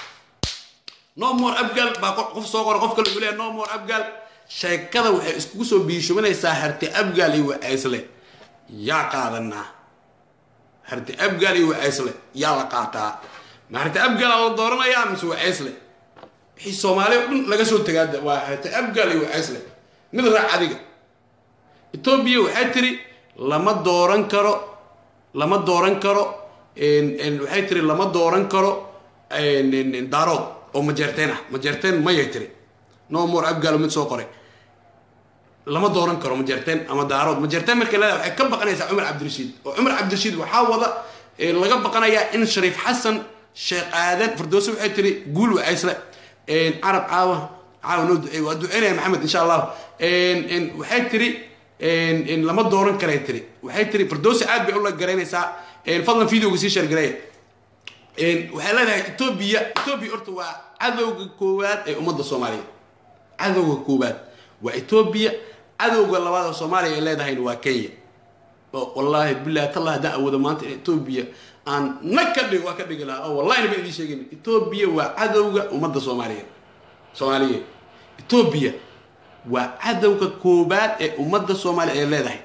no more abgaal baa qof soo qora qof kale uu leeyahay no more abgaal sheekada waxay iskugu soo biishubanaysaa harti abgaal iyo waceysle yaa qaadanaa harti abgaal iyo waceysle yaa la qaataa ma harti abgaala la dooranayaa mise waceysle wixii soomaaliya o dhan laga soo tegaada waa harti abgaal iyo waceysle mid raac adiga etoobiya waxay tiri lama dooran karo lama dooran karo waxay tiri lama dooran karo daarood oo majeerteen ah majeerteen mayay tiri no more abgaal mid soo qoray lama dooran karo majeerteen ama daarood majeerteen markay leedahay waxay ka baqanaysaa cumar cabdirashiid oo cumar cabdirashiid waxaa wada laga baqanayaa in shariif xasan sheekh aadan firdowse waxay tiri guul wacaysle carab caawa caawa noo duceey waa duceynaya maxamed insha allah waxay tiri lama dooran karay tiri waxay tiri firdowse aad bay ula garaynaysaa fadlan videoga sii sheergareeya waxay leedahay etoobiya etoobiya horta waa cadowga koowaad ee ummadda soomaaliya cadowga koowaad waa etoobiya cadowga labaad oo soomaaliya ay leedahayna waa kenya wallaahi billahi tallah haddaan awoodo maanta in etoobiya aan nag ka dhig waa ka dhigi lahaa oo wallahi naba idiin sheegin etoobiya waa cadowga ummadda soomaaliya soomaaliyeed etoobiya waa cadowga koobaad ee ummadda soomaaliya ay leedahay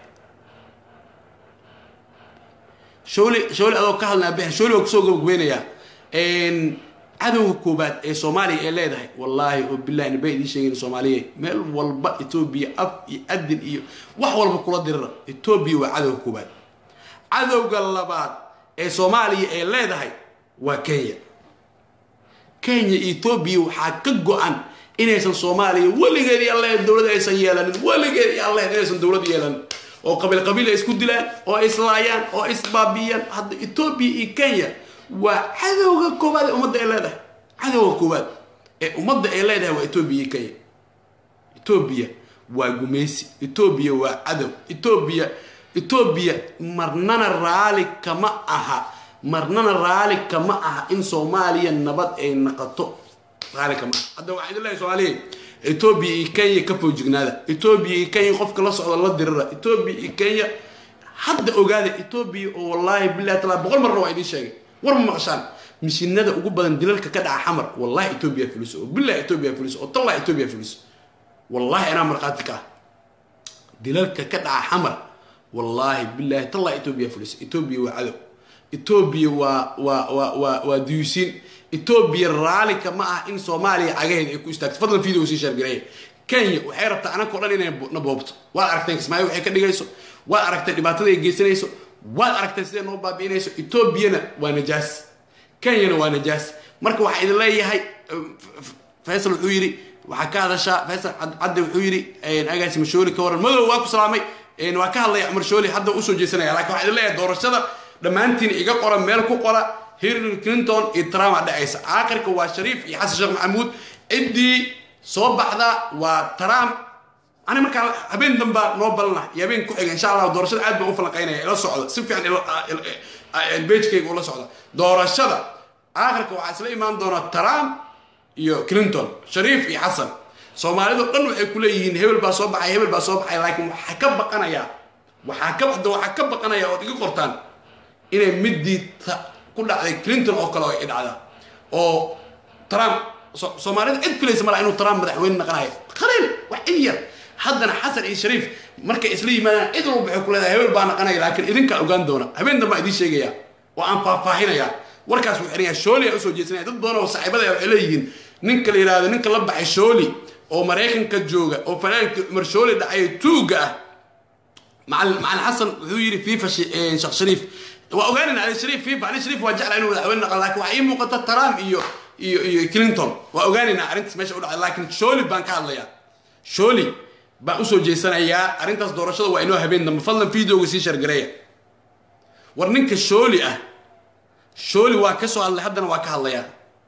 showli showli adoo ka hadlaya bixir showli waa kusoo gabagabeynayaa cadowga koobaad ee soomaaliya ay leedahay wallaahi oo billahi naba idiin sheegin soomaaliya meel walba etoobiya af iyo adin iyo wax walba kula dirira etoobiya waa cadowga koobaad cadowga labaad ee soomaaliya ay leedahay waa kenya kenya iyo etoobiya waxaa ka go-an inaysan soomaaliya weligeed iyo alle dowlad aysan yeelanin weligeed iyo alle inaysan dowlad yeelanin oo qabiil qabiil ay isku dilaan oo ay islaayaan oo ay isbaabiyaan hadda etoobiya iyo kenya waa cadowga koowaad ee ummadda ay leedahay cadowga koowaad ee ummadda ay leedahay waa etoobiya iyo kenya etoobiya waa gumaysi etoobiya waa cadow etoobiya etoobiya marnana raali kama aha marnana raali kama aha in soomaaliya nabad ay naqato raali kama aha hadda waxaan idin leeyahay soomaaliya etoobiya iyo kenya ka foojignaada etoobiya iyo kenya qofka la socda la dirira etoobiya iyo kenya hadda ogaada etoobiya oo wallaahi billahi taala boqol marna waa idiin sheegay war ma maqashaan mishinada ugu badan dilalka ka dhaca xamar wallahi etoobiya fuliso oo billahi etoobiya fuliso oo tallah etoobiya fuliso wallahi anaa markhaati ka ah dilalka ka dhaca xamar wallaahi billahi tallah etoobiya fuliso etoobiya waa cadow etoobiya waa waa waa waa waa duyuusiin etoobiya raalika ma ah in soomaaliya cagaheeda ay ku istaagto fadlan video sii shaargareeya kenya waxay rabtaa anakao dhan inay na boobto waad aragteen kismaayo waxay ka dhigayso waad aragtay dhibaatada ay geysanayso waad aragtay siday noo baabi'inayso etoobiyana waa najaas kenyana waa najaas marka waxaa idin leeyahay faysal wuxuu yidhi waxaa ka hadashaa faysal cadde wuxuu yidhi agaasi mashooli ka waran madow waa ku salaamay waa ka hadlaya cumar shooli hadda usoo jeesanaya lakin waxaa idin leeyahay doorashada dhammaantiin iga qora meel ku qora hillary clinton iyo trump dhacaysa aakhirka waa shariif iyo xasan sheekh maxamuud ciddii soo baxda waa trump ani markaa habeen dambaa noo balana iyo habeen ku xiga insha allah doorashada aad baan u falanqaynaya ila socda si fiican bejkayga ula socda doorashada aakhirka waxaa isla imaan doona trump iyo clinton shariif iyo xasan soomaalidu dhan waxay ku leeyihiin hebel baa soo baxay hebel baa soo baxay laakiin waxaa ka baqanayaa waxaa ka waxaa ka baqanaya ood iga qortaan inay midii ku dhacday clinton oo kale ay dhacdaa oo trump soomaalida cid filaysa malaa inuu trump madaxweyne naqanayo qaliil wax cid yar haddana xasan iyo shariif markay isla yimaadaan cid walba waxay ku leedahay hebel baa naqanaya laakiin idinkaa ogaan doona habeen dambaa idiin sheegaya oo aan faahfaahinaya warkaas wuu xiraya shooli aa usoo jeesanaya dad badan oo saaxiibada waxay leeyihiin ninka la yidhahdo ninka la baxay shooli oo maraykanka jooga oo fanaankii cumar shooli dhacay tuuga ah macalin macalin xasan wuxuu yidhi fifa sheekh shariif waa ogaanayna ali shariif fifa ali shariif waa jeclaa inuu madaxweyne naqo laakiin waxaa ii muuqata trump iyo iyo iyo clinton waa ogaanaynaa arrintaas meesha u dhacday laakiin shooli baan ka hadlayaa shooli baan usoo jeesanayaa arrintaas doorashada waa inoo habeen dambe fadlan videoga sii shargareeya war ninka shooli ah shooli waa ka soo hadlay haddana waa ka hadlayaa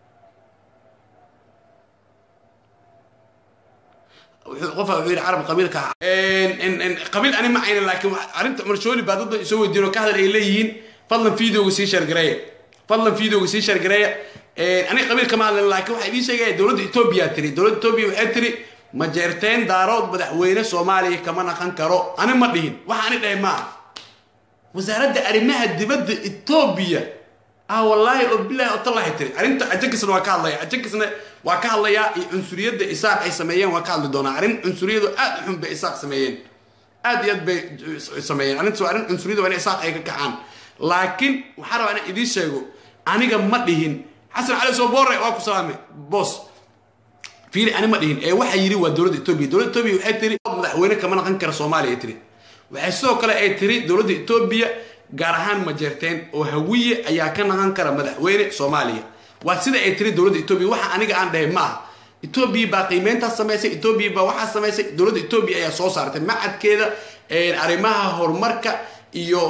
qofa wuxuu yidhi carab qabiilka qabiil ani ma ayna laakiin arrinta cumar shooli baa dad isoo weydiin oo ka hadal ay leeyihiin fadlan videoga sii shargareeya fadlan videoga sii shargareeya aniga qabiil kama hadlan laakiin waxaa idiin sheegaya dowladda etoobiya tiri dowladda etoobiya waxay tiri ma jeerteen daarood madaxweyne soomaaliya kama naqan karo ani ma dhihin waxa ani dhahay maaha wasaaradda arrimaha dibadda etoobiya ah wallaahi oo bilaahi oo tallahi tiri arrinta ajakisna waa ka hadlaya ajakisna waa ka hadlayaa iyo cunsuriyadda isaaq ay sameeyeen waa ka hadli doonaa arrin cunsuriyadu aad u xun bay isaaq sameeyeen aad iyo aad bay sameeyeen arrintaas waa arrin cunsuriyada waa in isaaq ay ka kacaan laakiin waxaa rabaa inaan idiin sheego aniga ma dhihin xasan cali soo boore waa ku salaamay boos fiili ani ma dhihin ee waxaa yidhi waa dowladda etoobiya dowladda etoobiya waxay tiri madaxweyne kama naqan kara soomaaliya tiri waxay sidoo kale ay tiri dowladda etoobiya gaar ahaan ma jeerteen oo hawiye ayaa ka naqan kara madaxweyne soomaaliya waa sida ay tiri dowladda etoobiya waxa aniga aan dhahay ma aha etoobiya baa qiimeyntaas samaysay etoobiya baa waxaa samaysay dowladda etoobiya ayaa soo saartay macadkeeda arrimaha horumarka iyo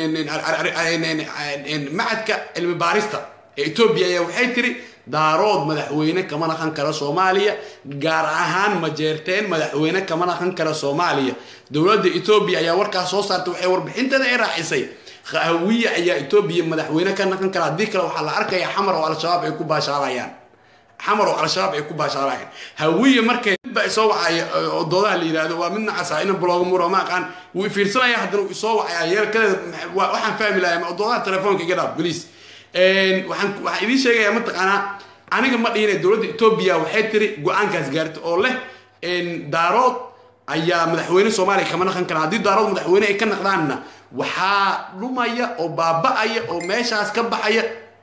macadka cilmi baarista ee etoobiya ayaa waxay tiri daarood madaxweyne kama naqan kara soomaaliya gaar ahaan ma jeerteen madaxweyne kama naqan kara soomaaliya dowladda etoobiya ayaa warkaas soo saartay waxay warbixinteeda ay raacisay hawiye ayaa etoobiya madaxweyne ka naqan kara haddii kale waxaa la arkaya xamar oo al-shabaab ay ku baashaalayaan xamar oo al-shabaab ay ku baashaalayaan hawiye markay midba isoo wacaya oo doodaha la yidhaahdo waa mid nacasa ina blooga muro ma aqaan wuu ifiirsanaya haddana uu isoo wacaya yeelkadeeda waxaan fahmi lahay doodaha telefoonka iga dhaaf boliis waxaan waxaan idiin sheegayaa mataqaanaa aniga ma dhihine dowladda etoobiya waxay tiri go-aankaas gaarta oo leh daarood ayaa madaxweyne soomaaliya kama naqan kara haddii daarood madaxweyne ay ka naqdaanna waxaa dhumaya oo baaba-aya oo meeshaas ka baxaya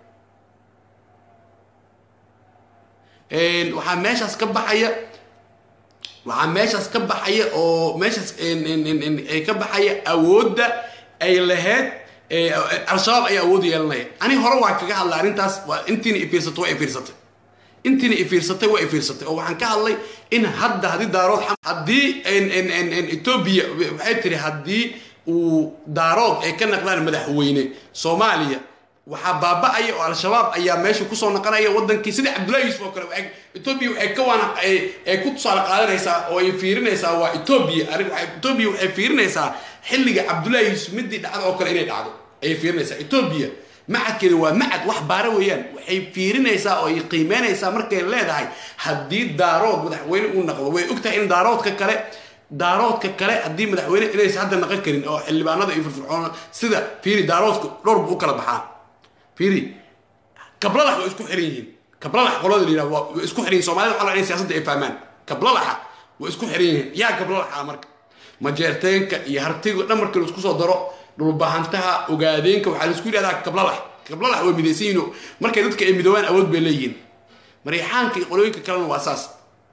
waxaa meeshaas ka baxaya waxaa meeshaas ka baxaya oo meeshaas ka baxaya awoodda ay lahayd al-shabaab ayaa awood yeelanaya ani hore waa kaga hadlay arrintaas waa intiina ifiirsatay waa ifiirsatay intiina ifiirsatay waa ifiirsatay oo waxaan ka hadlay in hadda haddii daarood haddii etoobiya waxay tiri haddii uu daarood ay ka naqdaan madaxweyne soomaaliya waxaa baaba-aya oo al-shabaab ayaa meesha kusoo naqanaya wadankii sida cabdullahi yuusuf oo kale etoobiya waxay ka waana ay ku tusaale qaadanaysaa oo ay fiirinaysaa waa etoobiya etoobiya waxay fiirinaysaa xilliga cabdullahi yuusuf midii dhacda oo kale inay dhacdo ayay fiirinaysaa etoobiya macadkeeda waa macad wax baara weeyaan waxay fiirinaysaa oo ay qiimeynaysaa markay leedahay haddii daarood madaxweyne uu naqdo way ogtahay in daaroodka kale daaroodka kale haddii madaxweyne inaysa hadda naqan karin oo xildhibaanada iyo firfircoon sida fiiri daaroodka dhowr buu u kala baxaa fiiri kablalax way isku xiran yihiin kablalax qolada la yidhahdo waa isku xiran yihin soomaalida waxaa la in siyaasadda ay fahmaan kablalaxa way isku xiran yihiin yaa kablalaxa marka majeerteenka iyo hartiga dhan markii laisku soo daro dhulbahantaha ogaadeenka waxaa laisku yidhahdaa kablalax kablalax way midaysan yihiin markay dadka ay midoobaan awood bay leeyihiin mariixaanka iyo qolooyinka kalena waa saas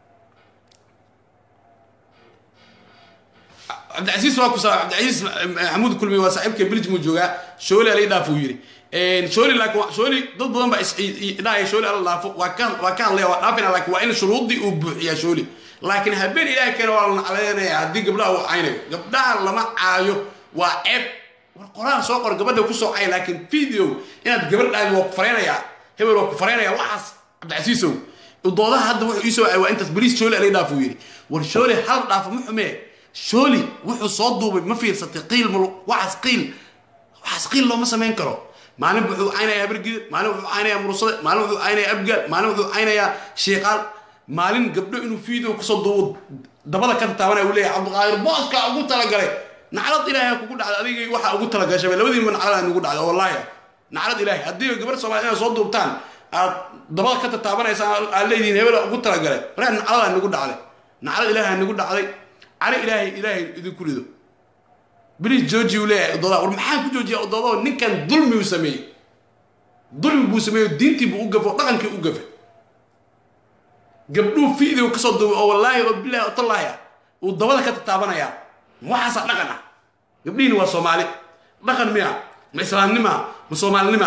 cabdicasiis waa ku saa cabdicasiis maxamuud kulmi waa saaxiibka biljmuu joogaa shooli alay dhaaf uu yidhi shooli laakiin shooli dad badan baa isdhahaya shooli ala dhaafo waa ka waa ka hadlaya waa dhaafina laakiin waa in shuruuddii uu buuxiyaa shooli laakiin habeen ilaahay keena waa la nacleynaya haddii gabdhaha uu caynayo gabdhaha lama caayo waa ceeb war qoraal soo qor gabadha kusoo cay laakiin video inaad gabar dhahay waa ku fareynayaa hebel waa ku fareynayaa waxaas cabdicasiisow doodaha hadda wuxuu iisoo waa intaas boliis shooli alay dhaaf uu yidhi war shooli hal dhaafo ma xumee shooli wuxuu soo duubay ma fiirsatay qiil mal waxaas qiil waxaas qiil looma samayn karo maalin wuxuu caynayaa habargida maalin wuxuu caynayaa murusade maalin wuxuu caynayaa abgaal maalin wuxuu caynayaa shiiqaal maalin gabdho inuu video kusoo duubo dabada ka tataabanaya uu leeyahay cabdiqaadir booska ugu talagalay naclad ilaahay kugu dhacda adigii waxaa ugu talagashay labadiinba naclad nugu dhacda wallaahi naclad ilaahay haddii gabar soomaaliya inaad soo duubtaan aad dabada ka tataabanaysaan aad leedihiin hebela ugu talagalay markaa nacladaa nagu dhacday naclad ilaahay nagu dhacday cali ilaahay ilaahay idinku rido bilis jooji uu leeyahay odoodaa war maxaa ku joojiya odoodoo ninkan dulmi uu sameeyey dulmi buu sameeyo diintii buu u gafo dhaqankii u gafe gabdhuu fiidii kasoo duubay oo wallaahi oo bilaahi oo tallaahi ah uu dabada ka tataabanayaa waxaasaa dhaqan ah gabdhihiina waa soomaali dhaqan miya ma islaamnima ma soomaalinima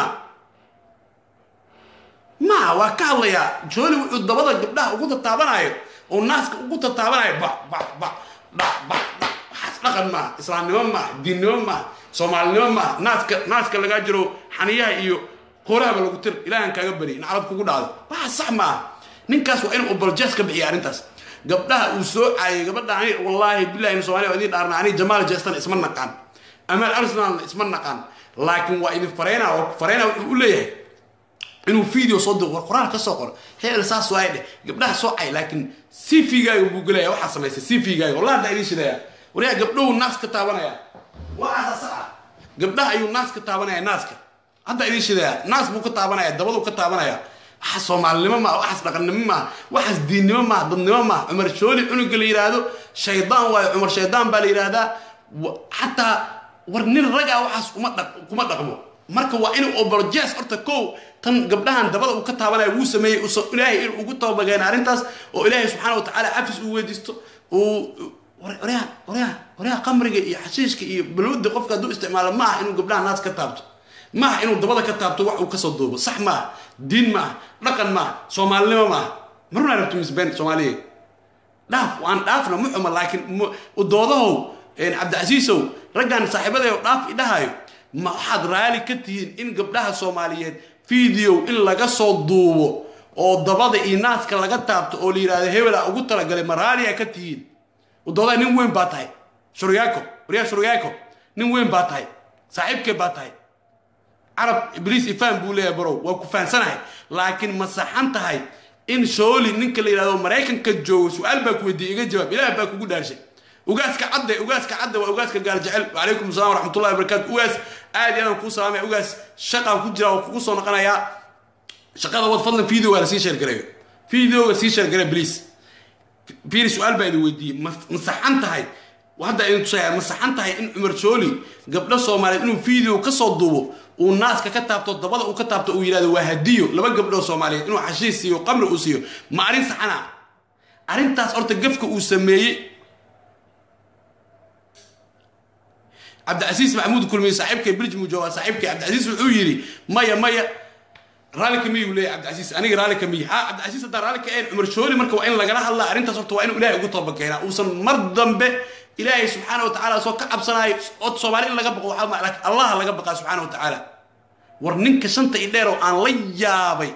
maa waa ka hadlayaa jooli wuxuu dabada gabdhaha ugu tataabanaayo oo naaska ugu tataabanaayo ba ba ba dha ba dha waxaas dhaqan maaha islaamnimo maaha diinnimo maaha soomaalinimo maaha naaska naaska lagaa jiro xaniyaha iyo qoorahaba lagu tir ilaahan kaaga bari in carab kugu dhacdo waxaas sax maaha ninkaas waa inuu oboljees ka bixiya arrintaas gabdhaha uu soo caayay gabadha ani wallaahi billahi somalia waa idin dhaarna ani jamaal jestan isma naqaan amaal arsenalna isma naqaan laakiin waa idin fareyna oo fareyna wuxuu u leeyahay inuu video soo dir qoraal ka soo qoro hebel saas waay dheh gabdhaha soo cay laakiin cv-gaaga buu gelaya waxaa samaysay cv-gaaga wallahi hadda idiin shidaya waryaa gabdhahu naas ka taabanaya waxaasa sax ah gabdhaha ayuu naas ka taabanaya naaska hadda idiin shidaya naas buu ka taabanaya dabaduu ka taabanaya waxaas soomaalinimo maaha waxaas dhaqannimo maaha waxaas diinnimo maaha dadnimo maaha cumar shooli cunuga la yidhaahdo shaydaan waayo cumar shaydaan baa la yidhaahdaa xataa war nin raga waxaas uma dhaq kuma dhaqmo marka waa inuu oboljees horta kow tan gabdhahan dabada uu ka taabanaya wuu sameeyey ilaahay inuu ugu tababageena arrintaas oo ilaahay subxaana watacaala cafis uu weydiisto uu waryaa waryaa waryaa qamriga iyo xashiishka iyo balwada qofka hadduu isticmaalo maaha inuu gabdhaha naas ka taabto maaha inuu dabada ka taabto wax uu kasoo duubo sax maaha diin maaha dhaqan maaha soomaalinimo maaha marunaa rabto misbeen soomaaliya dhaaf waan dhaafna ma xuma laakiin doodahow cabdicasiisow raggan saaxiibadeeo dhaaf idhahayo ma waxaad raali ka tihiin in gabdhaha soomaaliyeed video in laga soo duubo oo dabada iyo naaska laga taabto oo la yidhahdo hebela ugu talagalay ma raaliya ka tihiin doodaa nin weyn baa tahay shuryaako waryaa shuryaako nin weyn baa tahay saaxiibkee baa tahay carab ibliis ifaan buu leeyahay barow waa ku faansanahay laakiin ma saxan tahay in shooli ninka la yidhahdo maraykanka joogo su-aal baa ku weydiiyey iga jawaab ilaah baa kugu dhaarshay ugaaska cadde ugaaska cadde waa ugaaska gaal jecel wacalaykum assalam waraxmatullahi wabarakatu ugaas aad iyo aadaan kuu salaamaya ugaas shaqaan ku jira oo kugu soo noqonayaa shaqada wad fadlan videoga la sii sheergareeyo videoga sii sheergareeyo please fiiri su-aal baa idin weydiiyey ma ma saxan tahay hadda idin tusaya ma saxan tahay in cumar shooli gabdho soomaaliyeed inuu video ka soo duubo uu naaska ka taabto dabada uu ka taabto uu yidhahdo waa hadiyo laba gabdhoo soomaaliyeed inuu xashiis siiyo qamri uu siiyo ma arrin saxana arrintaas horta gafka uu sameeyey cabdicasiis maxamuud kulmiye saaxiibkay biljmu jooga saaxiibkay cabdicasiis wuxuu yidhi maya maya raalli ka miyuu leeyahy cabdicasiis aniga raalli ka miyi ha cabdicasiis haddaa raalli ka een cumar shooli marka waa in lagala hadlaa arrintaas horta waa inuu ilaahay ugu toba keenaa uusan mar dambe ilaahay subxaana wa tacaala soo ka cabsanaayo od soomaali in laga baqo waxaa ma laakiin allah laga baqaa subxaana wa tacaala war ninka shanta i dheer oo aan la yaabay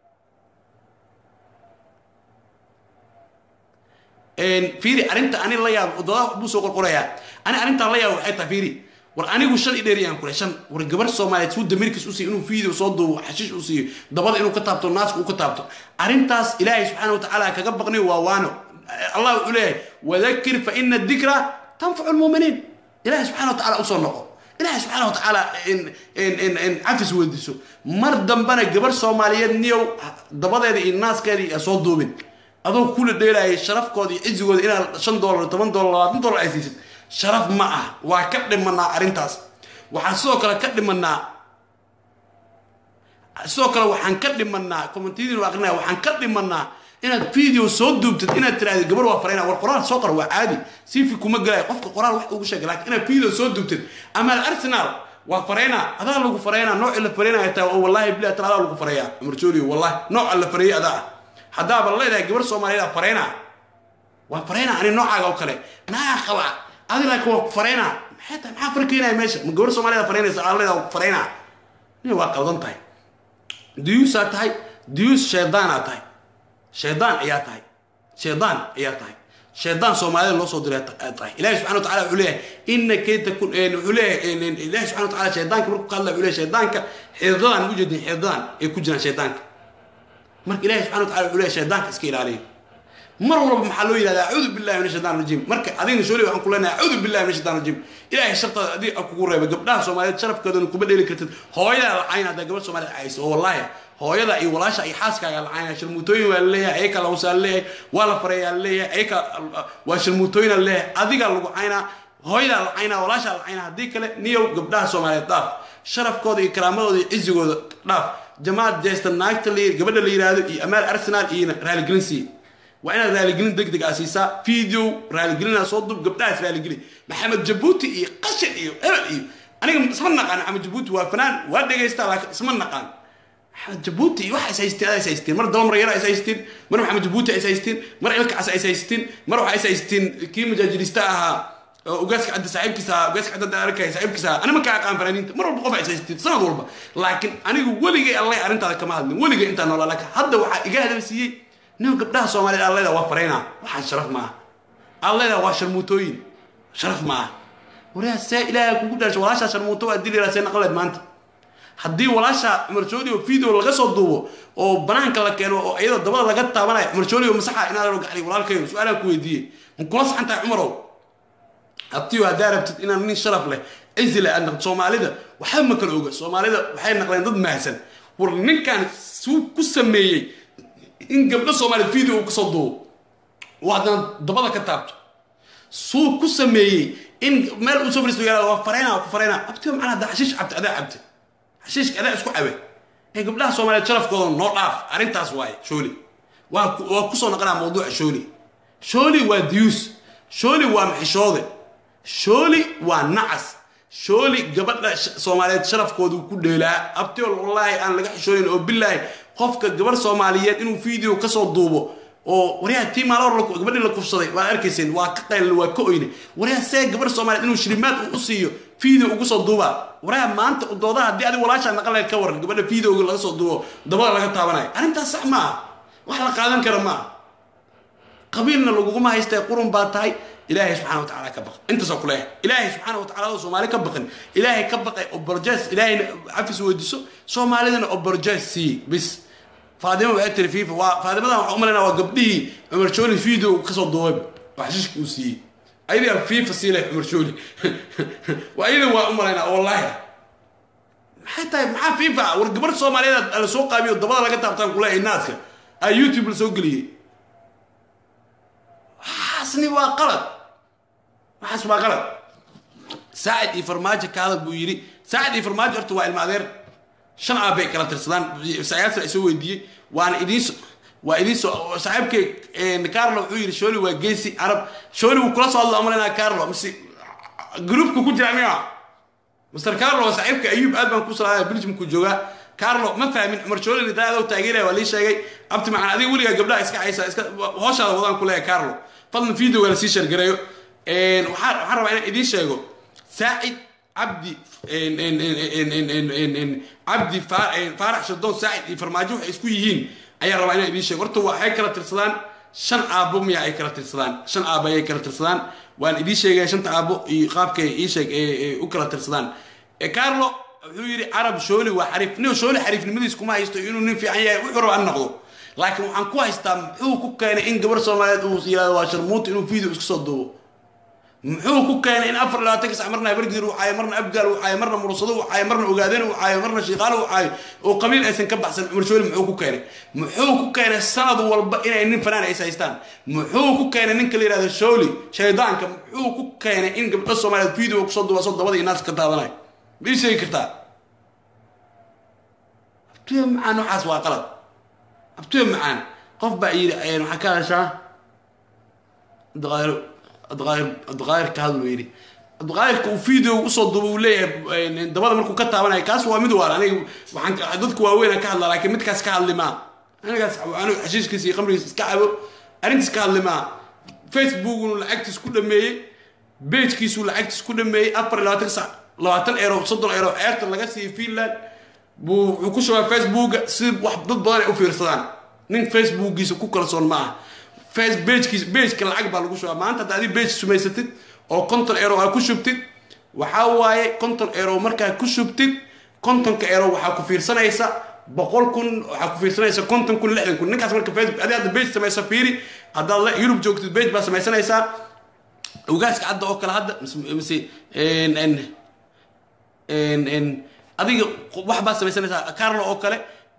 fiiri arrinta ani la yaabo doodaa buu soo qorqorayaa ani arrintaan la yaabo waxay tahay fiiri war anigu shan i dheeriyaan kule shan war gabar soomaaliyeed suu damirkiis u siiyo inuu video soo duubo xashiish u siiyo dabada inuu ka taabto naaska uu ka taabto arrintaas ilaahay subxaana wa tacaala kaga baqniyo waa waano allah wuxuu leeyahay wadakir fa ina dikra tanfacu lmuuminiin ilahay subxana wa tacala usoo noqo ilahay subxaana wa tacaala cafis weydiiso mar dambana gabar soomaaliyeed niyow dabadeeda iyo naaskeeda iyo soo duubin adoo kula dheelaayay sharafkooda iyo cizigooda inaad shan dollar toban dollar labaatan dollar ay siisid sharaf ma ah waa ka dhimanaa arrintaas waxaan sidoo kale ka dhimanaa sidoo kale waxaan ka dhimanaa commentiyadiin waa aqrinaya waxaan ka dhimanaa inaad video soo duubtid inaad tiraahdo gabar waa farayna war qoraal soo qor waa caadi sifi kuma gelayo qofka qoraal wax ugu sheegay laakiin inaad video soo duubtid ama arsenal waa farayna adaa lagu farayna nooci la faraynaya taa oo wallahi bilahi tan adaa lagu faraya cumar jooliyo wallahi nooca la farayay adaa ah haddaaba leedahay gabar soomaaliyeed farayna waa farayna ani noocaaga oo kale naa qaba adi laakiin waa farayna maxay tahay maxaa farkeenaya meesha ma gabar soomaaliyeed faraynaysa aa leedahay farayna ni waa qaldan tahay duyuusaa tahay duyuus shaydaanaa tahay shaydaan ayaa tahay shaydaan ayaa tahay shaydaan soomaalida loo soo diray tahay ilahi subxana wa tacala wuxuu leeyahay ina kayta kun wuxuu leeyahay ilahi subxana wa tacala shaydaanka markuu ka hadlaya wuxuu leeyahay shaydaanka xididadan u jeedin xididadan ay ku jiraan shaydaanka marka ilahi subxana wa tacala wuxuu leeyahay shaydaanka iska ilaaliya mar walba maxaa loo yidhahda acuudu billahi min ashaytan rajim marka adigna shooli waxaan ku leenahay acuudu billahi min ashaytan rajim ilahay shartaada adiga kugu reebay gabdhaha soomaaliyeed sharafkoodana kuma dheeli kartid hooyadaa la cayn haddaa gabadh soomaaliyeed cayso oo wallahi hooyada iyo walaasha iyo xaaskaaga lacaynaya sharmuutooyin waa laleeyahay ayaka lawsaa laleeyahay waa la fareeyaa laleeyahay ayaka waa sharmuutooyina laleeyahay adigaa lagu caynaa hooyadaa la caynaa walaashaa la caynaa haddii kale niyow gabdhaha soomaaliyeed dhaaf sharafkooda iyo karaamadooda iyo cizigooda dhaaf jamaad jeesta naagta la gabadha la yidhaahdo iyo amaal arsenal iyo raaligelin siiye waa inaad raaligelin deg deg a siisaa video raaligelina soo dub gabdhahaas raaligeli maxamed jabuuti iyo qashin iyo hebel iyo aniga isma naqaan maxamed jabuuti waa fanaan waa dhegaystaa laakiin isma naqaan maxamed jabuuti iyo waxa is haysteen adaa is haysteen mar daba mar yara is haysteen mar maxamed jabuuti is haysteen mar ilkacas is haysteen mar waxaa is haysteen kii majaajirista ahaa oo ugaaska cadda saaxiibkiisa ahaa ugaaska cadda arkaya saaxiibkiisa ahaa anima kaa aqaan fanaaniinta mar walba qof is haysteen sanad walba laakiin anigu weligay allay arrintaada kama hadlin weligay intaan noolaa laakiin hadda waxaa iga hadal siiyey nin gabdhaha soomaaliyeed alleda waa farayna waxaan sharaf maaha alleda waa sharmuutooyin sharaf maaha wariyaa see ilaahay kugu dhaasho walaashaa sharmuuto waa dili see naqleed maanta haddii walaasha cumar jooli oo video laga soo duubo oo banaanka la keeno oo iyadoo dabada laga taabanayo cumar jooli oo masaxa inaad gacli walaalkayo su-aalaan ku weydiiyey ma kula saxan tahay cumarow abtiyo haddaa rabtid inaan nin sharaf leh cizi leh aad naqd soomaalida waxba ma kala oga soomaalida waxay naqleen dad mahadsan war ninkan suu ku sameeyey in gabdho soomaaliya video uu kasoo duubo oo haddana dabada ka taabto suu ku sameeyey in meel uu soo fariisto yaraado waa fareyna waa ku fareyna abtiyo macnaa hadda xashiish cabta adaa cabta xashiishka adaa isku cabe ee gabdhaha soomaaliyeed sharafkooda noo dhaaf arrintaas waaye shooli waa waa kusoo naqanaa mawduuca shooli shooli waa diyuus shooli waa maxishoode shooli waa nacas shooli gabadha soomaaliyeed sharafkoodu ku dheelaa abtiyo wallaahi aan laga xishoonin oo bilaahi qofka gabarh soomaaliyeed inuu video kasoo duubo oo waryaha tii maalor gabadhii la kufsaday waad arkayseen waa ka qaylin waa ka oyne waryaha see gabarh soomaaliyeed inuu shilimaad u siiyo video ugu soo duubaa waryaha maanta doodaha haddii adiga walaashaa naqaleed ka waran gabadha videoga laga soo duubo dabada laga taabanayo arrintaas sax maaha wax la qaadan kara maaha qabiilna laguguma haystee qurun baa tahay ilaahay subxana watacaala ka baq intaasoo kuleeyahay ilaahay subxaana watacala oo soomaali ka baqin ilaahay ka baqay oborjes ilaahayna cafis weydiiso soomaalidana oborjes sii bis faadima waxay tiri fifa waa faadimadan waxaa umalaynaa waa gabdhihii cumar jooli video kasoo duubay waxshiishka uu siiyey ayadaa fifa sii leh cumar jooli waa iyada waa umalaynaa wallahi maxay tahay maxaa fifa war gabar soomaaliyeed la soo qaabiyo dabada laga taabtaan kuleeyahay naaska aa youtube la soo geliyey waxaasni waa qalad waxaas waa qalad saacid iyo farmaajo ka hadal buu yidhi saacid iyo farmaajo horta waa ilma adeer shan aabbay kala tirsadaan sayaasa isoo weydiiyey waana idiin waa idiin soo saaxiibkay carlo wuxuu yidhi shooli waa geesi arab shooli wuu kula soo hadlo amalanaa carlo mise groupka ku jira miya mr carlo saaxiibka ayuub aad baan ku salaamaya belgiumku joogaa carlo ma fahmin cumar shooli nidaayadoo taageeraya waa lii sheegay abti macaan adiga weligaa gabdhaha iska haysa iska hooshaada wadaan ku leeyahay carlo fadlan videoga lasii shargareeyo waxaan waxaan rabaa inaan idiin sheego saacid cabdi cabdi faarax shadoon saacid iyo farmaajo waxay isku yihiin ayaan rabaa inaan idiin sheego horta waxay kala tirsadaan shan aabo miya ay kala tirsadaan shan aabo ayay kala tirsadaan waan idiin sheegaya shanta aabo iyo qaabkay ii sheeg u kala tirsadaan carlo wuxuu yidhi carab shooli waa xariif nin shooli xariifnimadiis kuma haysto inuu nin fiican yahay wuxuu rabaa noqdo laakiin waxaan ku haystaa muxuu ku keenay in gabar soomaaliyeed uu yihahdo waa sharmuuta inuu video iska soo duubo muxuu ku keenay in afar labaatanka sac marna habargidir uu caayo marna abgaal uu caayo marna mursado uu caayo marna ogaadeen uu caayo marna shiiqaalo uu caayo oo qabiil aysan ka baxsan cumar shooli muxuu ku keenay muxuu ku keenay sanad walba inay nin fanaan ays haystaan muxuu ku keenay ninka la yihahdo shooli shaydaanka muxuu ku keenay in gabdho soomaaliyeed video kusoo duuba soo dabada iyo naas ka daadanayo ma ii sheegi kartaa abtiyo macaan waxaas waa qalad abtiyo macaan qof baa yidhi waxaa ka hadashaa abdiqaadir abdiqaadir abdiqaadir ka hadlu yidhi abdiqaadirka uu video usoo duuba uu leeyahay dabada markuu ka taabanayo kaas waa mid waala aniga waxaan dadku waaweynaan ka hadlaa laakiin midkaas ka hadli maa anigaas anigu xashiishkiisa iyo qamrigiisa iska cabo arrintiis ka hadli maa facebookunu lacagtiis ku dhameeyey bejkiisuu lacagtiis ku dhameeyey afar iyo labaatan sac labaatan eero soddon eero ceerta laga siiyey finland buu wuxuu ku shubaa facebooka si wax dad badan ay u fiirsadaan nin facebookiisa ku kalsoon ma aha face bejkiis bejka lacag baa lagu shubaa maanta hadda adi bej sumaysatid oo konton eero aa ku shubtid waxaa waaye konton eero markaa ku shubtid kontonka eero waxaa ku fiirsanaysa boqol kun waxaa ku fiirsanaysa konton kun lixdan kun ninkaas marka facebook adi hadda bej samaysa fiiri haddaad yurub joogtid bej baa samaysanaysaa ogaaska cadda oo kale hadda mise adiga wax baad samaysanaysaa carlo oo kale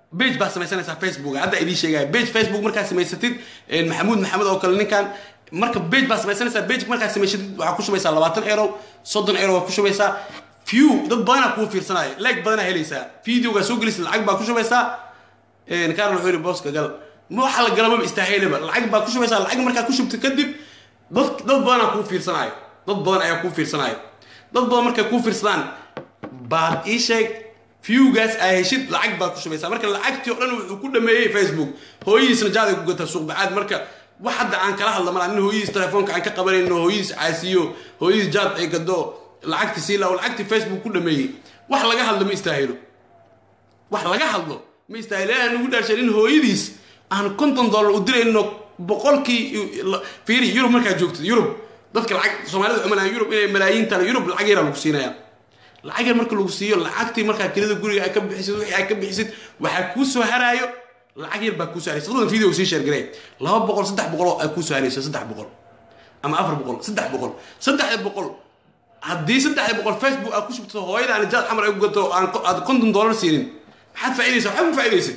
bage baa samaysanaysaa facebook hadda idiin sheegaya bage facebook markaa samaysatid maxamuud maxamed oo kale ninkan marka bage baa samaysanaysaa bage markaa samaysatid waxaa ku shubaysaa labaatan euro soddon euro waa ku shubaysaa few dad badanaa kuu fiirsanaya like badanaa helaysaa videogaa soo gelisay lacag baa ku shubaysaa kaarl wuxuu yidhi booska gal ma waxa la gala maba istaahaylaba lacag baa ku shubaysaa lacag markaa ku shubta kadib dad dad badanaa kuu fiirsanaayo dad badan ayaa kuu fiirsanaayo dad badan markay kuu fiirsadaan baad ii sheeg viewgaas aa heshid lacag baad ku shubaysaa marka lacagtii oo dhan wuxuu ku dhameeyey facebook hooyadiisna jaaday ku gataa suuq bacaad marka wax hadda aan kala hadla malaa nin hooyadiis telefoonka aan ka qabanayno hooyadiis caasiyo hooyadiis jaad ay gado lacagti sii lao lacagtii facebook ku dhameeyey wax laga hadlo ma istaahilo wax laga hadlo ma istaahilo aan ugu dhaarshay nin hooyadiis aan konton dollar u dirayno boqolkii fiiri yurub markaa joogtid yurub dadka lacag soomaalida xumalaan yurub inay malaayiin tale yurub lacag yaraa lagu siinaya lacag yar marka lagu siiyo lacagtii markaa kelida guriga ay ka bixisid wixii ay ka bixisid waxaa kuu soo haraayo lacag yar baa kuu soo haraysa fadlan video sii sheergaree laba boqol saddex boqol oo ay kuu soo harayso saddex boqol ama afar boqol saddex boqol saddexda boqol haddii saddexda boqol facebook aad ku shubto hooyadaani jaad xamar ay ku gato aan aad konton dollar siinin maxaad faa'iidaysaa waxba ma faa'iidaysid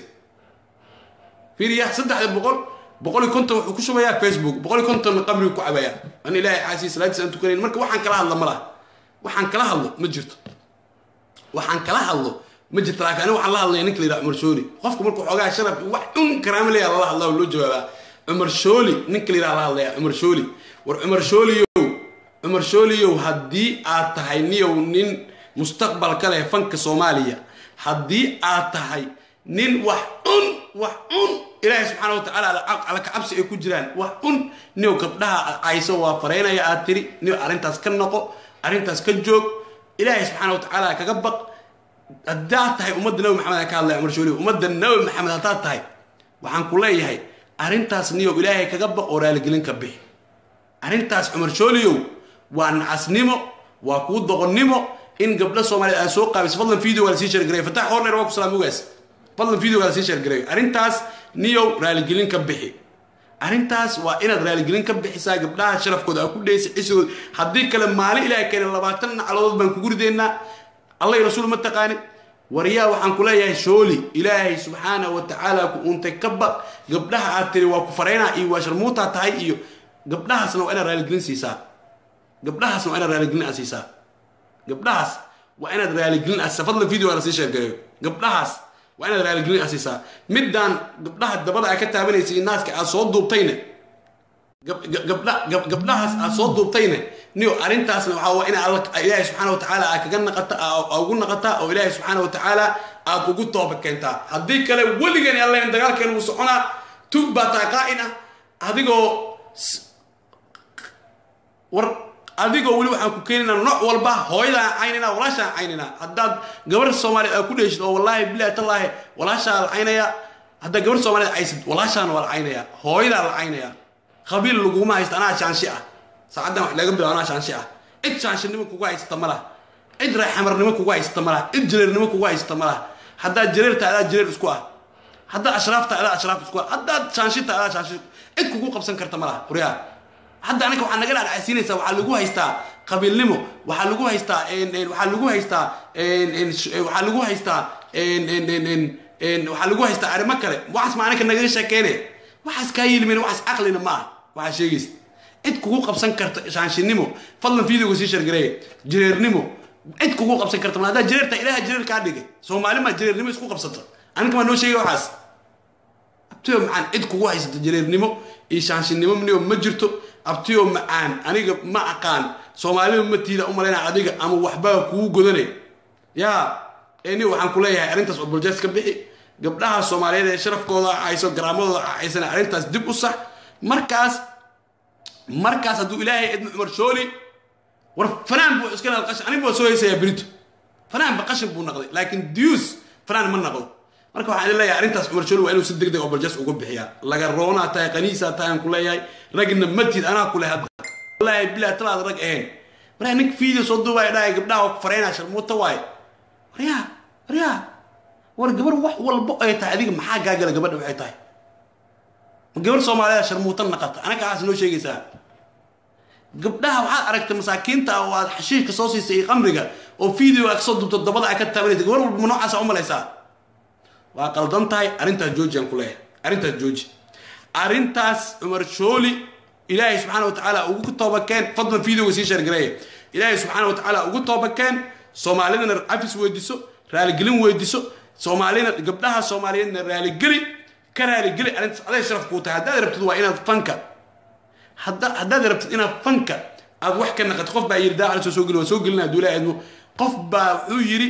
fiiriya saddexda boqol boqol iyo konton wuxuu ku shubayaa facebook boqol iyo konton qabrigu ku cabayaa an ilaahay caasiya salaadiis aan tukanayn marka waxaan kala hadla ma laha waxaan kala hadlo ma jirto waxaan kala hadlo ma jirto laakiin aniga waxaan la hadlaya ninka la yidhaha cumar shooli qofka markuu xoogaa sharaf wax un karaama leeyaha lala hadlaa oo loo jawaabaa cumar shooli ninka la yidhaha la hadlaya cumar shooli war cumar shooliyow cumar shooliyow haddii aad tahay niyow nin mustaqbal ka leh fanka soomaaliya haddii aad tahay nin wax un wax un ilaahay subxaana wa tacaala alla kacabsi ay ku jiraan wax un niyow gabdhaha cayso waa faraynaya aad tiri niyow arrintaas ka noqo arrintaas ka joog ilaahay subxaana wa tacaala kaga baq haddaad tahay ummadda nabi maxamed aan ka hadlaya cumar shooliyow ummadda nabi maxamed haddaad tahay waxaan ku leeyahay arrintaas niyow ilaahay kaga baq oo raaligelin ka bixi arrintaas cumar shooliyow waa nacasnimo waa kuu doqonnimo in gabdho soomaaliyeed aad soo qaabiso fadlan video waa lasii sheergareeyo fatax horner waa ku salaam ogaas fadlan video waa lasii sheergareeyo arrintaas niyow raaligelin ka bixi arrintaas waa inaad raaligelin ka bixisaa gabdhaha sharafkooda aa ku dheysa cisigooda haddii kale maalin ilaahay keena labaatan nacladood baan kugu ridaynaa allah iyo rasuul ma taqaanid waryaa waxaan ku leeyahay shooli ilaahay subxaana wa tacaala ku uuntay ka baq gabdhaha aad tiri waa ku faraynaa iyo waa sharmuutaa tahay iyo gabdhahaasna waa inaad raaligelin siisaa gabdhahaasna waa inaad raaligelin aad siisaa gabdhahaas waa inaad raaligelin aad fadlan video waa lasii sheergareeyo gabdhahaas waa inaad raaligelin aad siisaa middaan gabdhaha dabada aad ka taabanaysa iyo naaska aad soo duubtayna gabdha gabdhahaas aad soo duubtayna niyo arrintaasna waxaa waa ina ilaahay subxaana wa tacaala aad kaga naqata ugu naqataa oo ilaahay subxaana wa tacaala aad ugu tooba keentaa haddii kale weligani allahin dagaalkeena wuu soconaa tug baa tahay qaa'in ah adigoo war adigoo weli waxaan ku keenaynaa nooc walba hooyadaan caynayna walaashaan caynayna haddaad gabar soomaaliyeed aad ku dheeshid oo wallaahi bilahi tallaahi walaashaa la caynaya haddaad gabar soomaaliyeed caysid walaashaana waa la caynaya hooyadaa la caynaya qabiil laguma haysta anaa shaanshi ah saacaddan wax laga bilaabo anaa shaanshi ah cid shaanshinimo kugu haysata ma laha cid reexamarnimo kugu haysata ma laha cid jireernimo kugu haysata ma laha haddaad jireer tahay adaa jireer isku ah haddaad ashraaf tahay adaa ashraaf isku ah haddaad shaanshi tahay adaa shaanshi cid kugu qabsan karta ma laha waryaa hadda anaga waxaa naga dhacsiinaysaa waxaa lagu haystaa qabiilnimo waxaa lagu haystaa waxaa lagu haystaa waxaa lagu haystaa waxaa lagu haystaa arrimo kale waxaas ma anaka nagaga sheekeyne waxaas kaa yilmin waxaas caqlina ma ah waxaa sheegaysa cid kugu qabsan karta shaanshinimo fadlan videoga sii shargareeye jireernimo cid kugu qabsan karta ma haddaa jireerta ilaaha jireer kaa dhigay soomaali maa jireernimo isku qabsata aniga maa noo sheegay waxaas abtiyo macaan cid kugu haysata jireernimo iyo shaanshinimo niyo ma jirto abtiyo macaan aniga ma aqaan soomaalida matiida u malayna adiga ama waxbaa kugu godanay yaa ni waxaan ku leeyahay arrintaas oboljes ka bixi gabdhaha soomaaliyeed ee sharafkooda hayso garaamadooda haysan arrintaas dib u sax markaas markaas hadduu ilaahay edmo cumar shooli war fanaan buu iska naqday qashin aniga waa soo haysayaa berito fanaan ba qashin buu naqday laakiin diyuus fanaan ma naqdo marka waxaan leeyahay arrintaas cumar shooli waa inuu si deg deg oboljes uga bixiyaa laga roonaa tahay qaniisaa tahay aan ku leeyahay ragna matid anaa kule hadda wallaahi bilaa talaad rag ahayn markaa ninka video soo duubaya dhahay gabdhaha waa ku faraynaa sharmuuta waaye waryaa waryaa war gabar wax walbo ay tahay adiga maxaa gaagala gabadha waxay tahay ma gabar soomaaliyeed sharmuuta naqata anaga waxaas noo sheegaysaa gabdhaha waxaad aragtay masaakiinta oo aad xashiishka soo siisay iyo qamriga oo video aad kasoo duubto dabada aad ka taabanaysa gabar walba ma noocaasa u malaysaa waa qaldan tahay arrintaas jooji aan ku leeyahay arrintaas jooji arrintaas cumar shooli ilaahay subxaana wa tacaala ugu toobakeen fadlan videoga sii sheergareeya ilaahay subxaana wa tacaala ugu toobakeen soomaalidana cafis weydiso raaligelin weydiso soomaalina gabdhaha soomaaliyeedna raaligeli ka raaligeli arrintaas aday sharaf kuu tahay haddaad rabtid waa inaad fanka hadda haddaad rabtid inaad fanka aad wax ka naqato qof baa yidhi daacala soo soo geli waa soo gelina hadduu ilaahay idmo qof baa wuxuu yidhi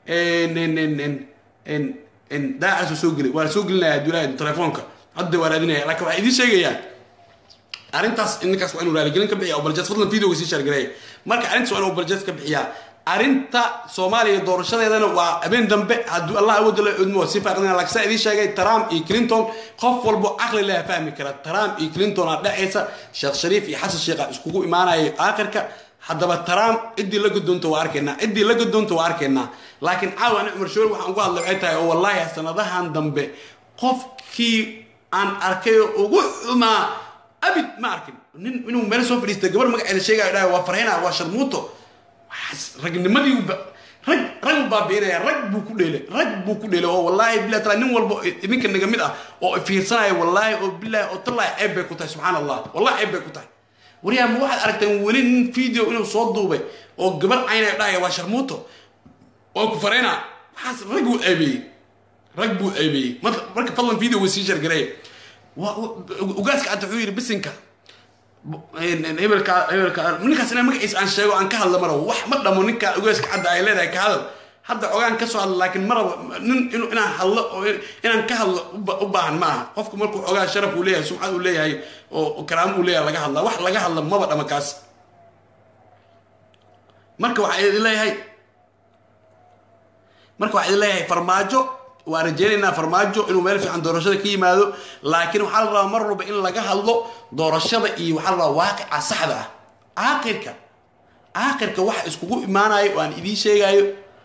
daacala soo soo geli waa soo gelinaya hadduu ilaahay idmo telefoonka hadda waa raadinaya laakiin waxaa idiin sheegayaa arrintaas ninkaas waa inuu raaligelin ka bixiya oo baljeed fadlan videoga sii shaargareeya marka arrintaas waa inuu baljeed ka bixiyaa arrinta soomaaliya doorashadeedana waa habeen dambe hadduu allah awooda la cudmo si faaqdina laakiin saa idiin sheegay trump iyo clinton qof walbo caqli laha fahmi kara trump iyo clinton aa dhexaysa sheekh shariif iyo xasan sheekha iskugu imaanaya aakhirka haddaba trump ciddii la godoonta waa arkaynaa ciddii la godoonta waa arkaynaa laakiin caawa ani cumar shoori waxaan uga hadlay waxay tahay oo wallaahi sanadahan dambe qofkii aan arkay oo ugu xumaa abid ma arkin nin inuu meel soo fadhiistay gabar magaceeda sheegaya dhahay waa farhina waa sharmuuto ragnimadii rag rag u baabiinaya rag buu ku dheelay rag buu ku dheelay oo wallaahi billahi taala nin walba idinka naga mid ah oo fiirsanaya wallaahi oo billahi oo tallahi ceeb bay ku tahay subxaan allah wallahi ceeb bay ku tahay waryaa ma waxaad aragteen weli nin video inuu soo duubay oo gabar caynaya dhahaya waa sharmuuto waa ku farhina waxaas rag buu ceebeeyey rag buu ceebeeyey marka fadlan videoga sii shargareeya ugaaska cadda wuxuu yidhi bisinka hebelka hebelka ninkaas inaa magaciisa aan sheego aan ka hadla marabo wax ma dhamo ninka ugaaska cadda ay leedahay ka hadal hadda ogaan ka soo hadla laakiin maraba nin inaan hadlo oo inaan ka hadlo u baahan ma aha qofku markuu ogaa sharaf uu leeyahay sumcad uu leeyahay oo karaamo uu leeyahay laga hadlaa wax laga hadla maba dhama kaas marka waxaa idin leeyahay marka waxaa idin leeyahay farmaajo waa rajeynaynaa farmaajo inuu meel fiican doorashada ka yimaado laakiin waxaa la rabaa mar walba in laga hadlo doorashada iyo waxaa la rabaa waaqica saxda ah aakhirka aakhirka waxa iskugu imaanayo oo aan idiin sheegayo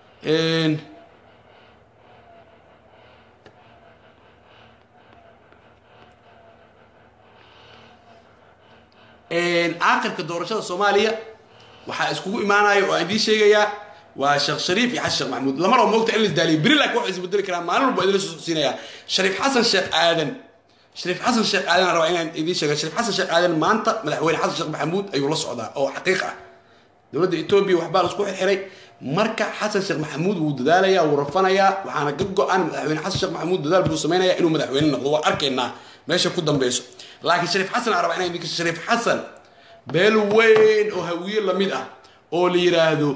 aakhirka doorashada soomaaliya waxaa iskugu imaanayo oo aan idiin sheegayaa waa sheekh shariif iyo xasan sheekh maxamuud lama rabo moogta in la isdaaliyo beri laakiin wax isbedeli karaa maalin walba idinla soo siinayaa shariif xasan sheekh aadan shariif xasan sheekh aadan rabaa inaan idiin sheega shariif xasan sheekh aadan maanta madaxweyne xasan sheekh maxamuud ayuu la socdaa oo xaqiiq ah dowladda etoobiya waxbaa la isku xirxiray marka xasan sheekh maxamuud wuu dadaalayaa wuu rafanayaa waxaana ka go-an madaxweyne xasan sheekh maxamuud dadaal buu samaynayaa inuu madaxweyne noqdo waa arkaynaa meesha ku dambeyso laakiin shariif xasan aan rabaa inaan idinka shariif xasan beel weyn oo hawiye lamid ah oo la yiraahdo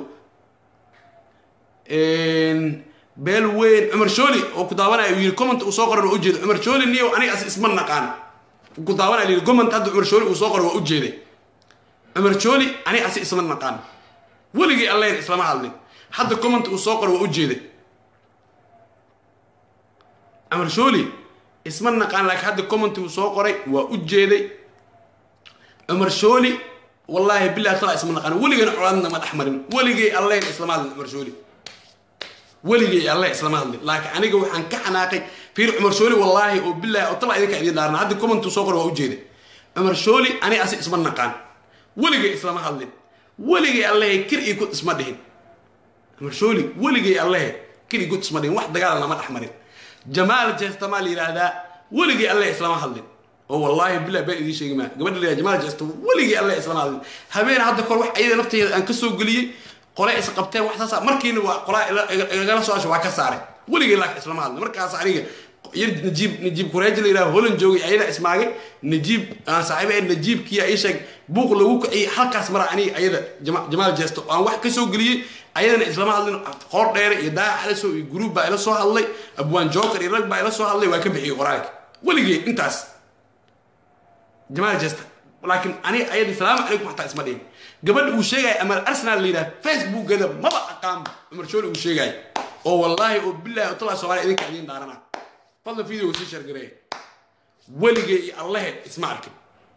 beel weyn cumar shooli oo ku daawanaya uu yiri comment uu soo qoran waa ujeeda cumar shooli niyo aniga as isma naqaan ku daawanaya yiri comment hadda cumar shooli uu soo qoran waa ujeeday cumar shooli aniga as isma naqaan weligii allayn islama hadlin hadda comment uu soo qoran waa ujeeday cumar shooli isma naqaan laakiin hadda comment uu soo qoray waa ujeeday cumar shooli wallaahi billahi tala isma naqaan weligana colaadna ma dhex marin weligay allayn islama hadlin cumar shooli weligay alle islama hadlin laakiin aniga waxaan ka xanaaqay fiir cumar shooli wallaahi oo billahi oo tala idinka idin dhaarna hadda commentu soo qor waa ujeeda cumar shooli ani asi isma naqaan weligay islama hadlin weligay allehe kir iyo god isma dhihin cumar shooli weligay allehe kir iyo god isma dhihin wax dagaal lama dhex marin jamaal jeestamaa la yidhaahdaa weligay alle islama hadlin oo wallaahi billahi baan idiin sheegi maa gabadha la jamaal jeesta weligay alle islama hadlin habeen hadda kor wax ayada nafteeda aan ka soo geliyey qole is qabteen wax saasa markiina waa qolaa igala soo asho waa ka saaray weligay laakiin islama hadlin markaas aniga yar najiib najiib kureeji la yidhaha holan joogay ayada ismaagay najiib aan saaxiiba ahayn najiibkiya ii sheeg buuq lagu kiciyey halkaas mara aniga ayada jamaal jeesto aan wax ka soo geliyey ayadana islama hadlin qoor dheere iyo daayac ala soo iyo guruub baa ila soo hadlay abwaan joker iyo rag baa ila soo hadlay waa ka bixiyey qoraalka weligay intaas jamaal jeesta laakiin aniga ayada salaamu calaykum xataa isma dhihin gabadha uu sheegaya ama arsenal la yidhaha facebookgeeda maba aqaan cumar shooli uu sheegaya oo wallaahi oo billahi oo talaa soomaaliya idinka idiin dhaarana fadlan videoga sii shargareeya weligay iyo allahe isma arkin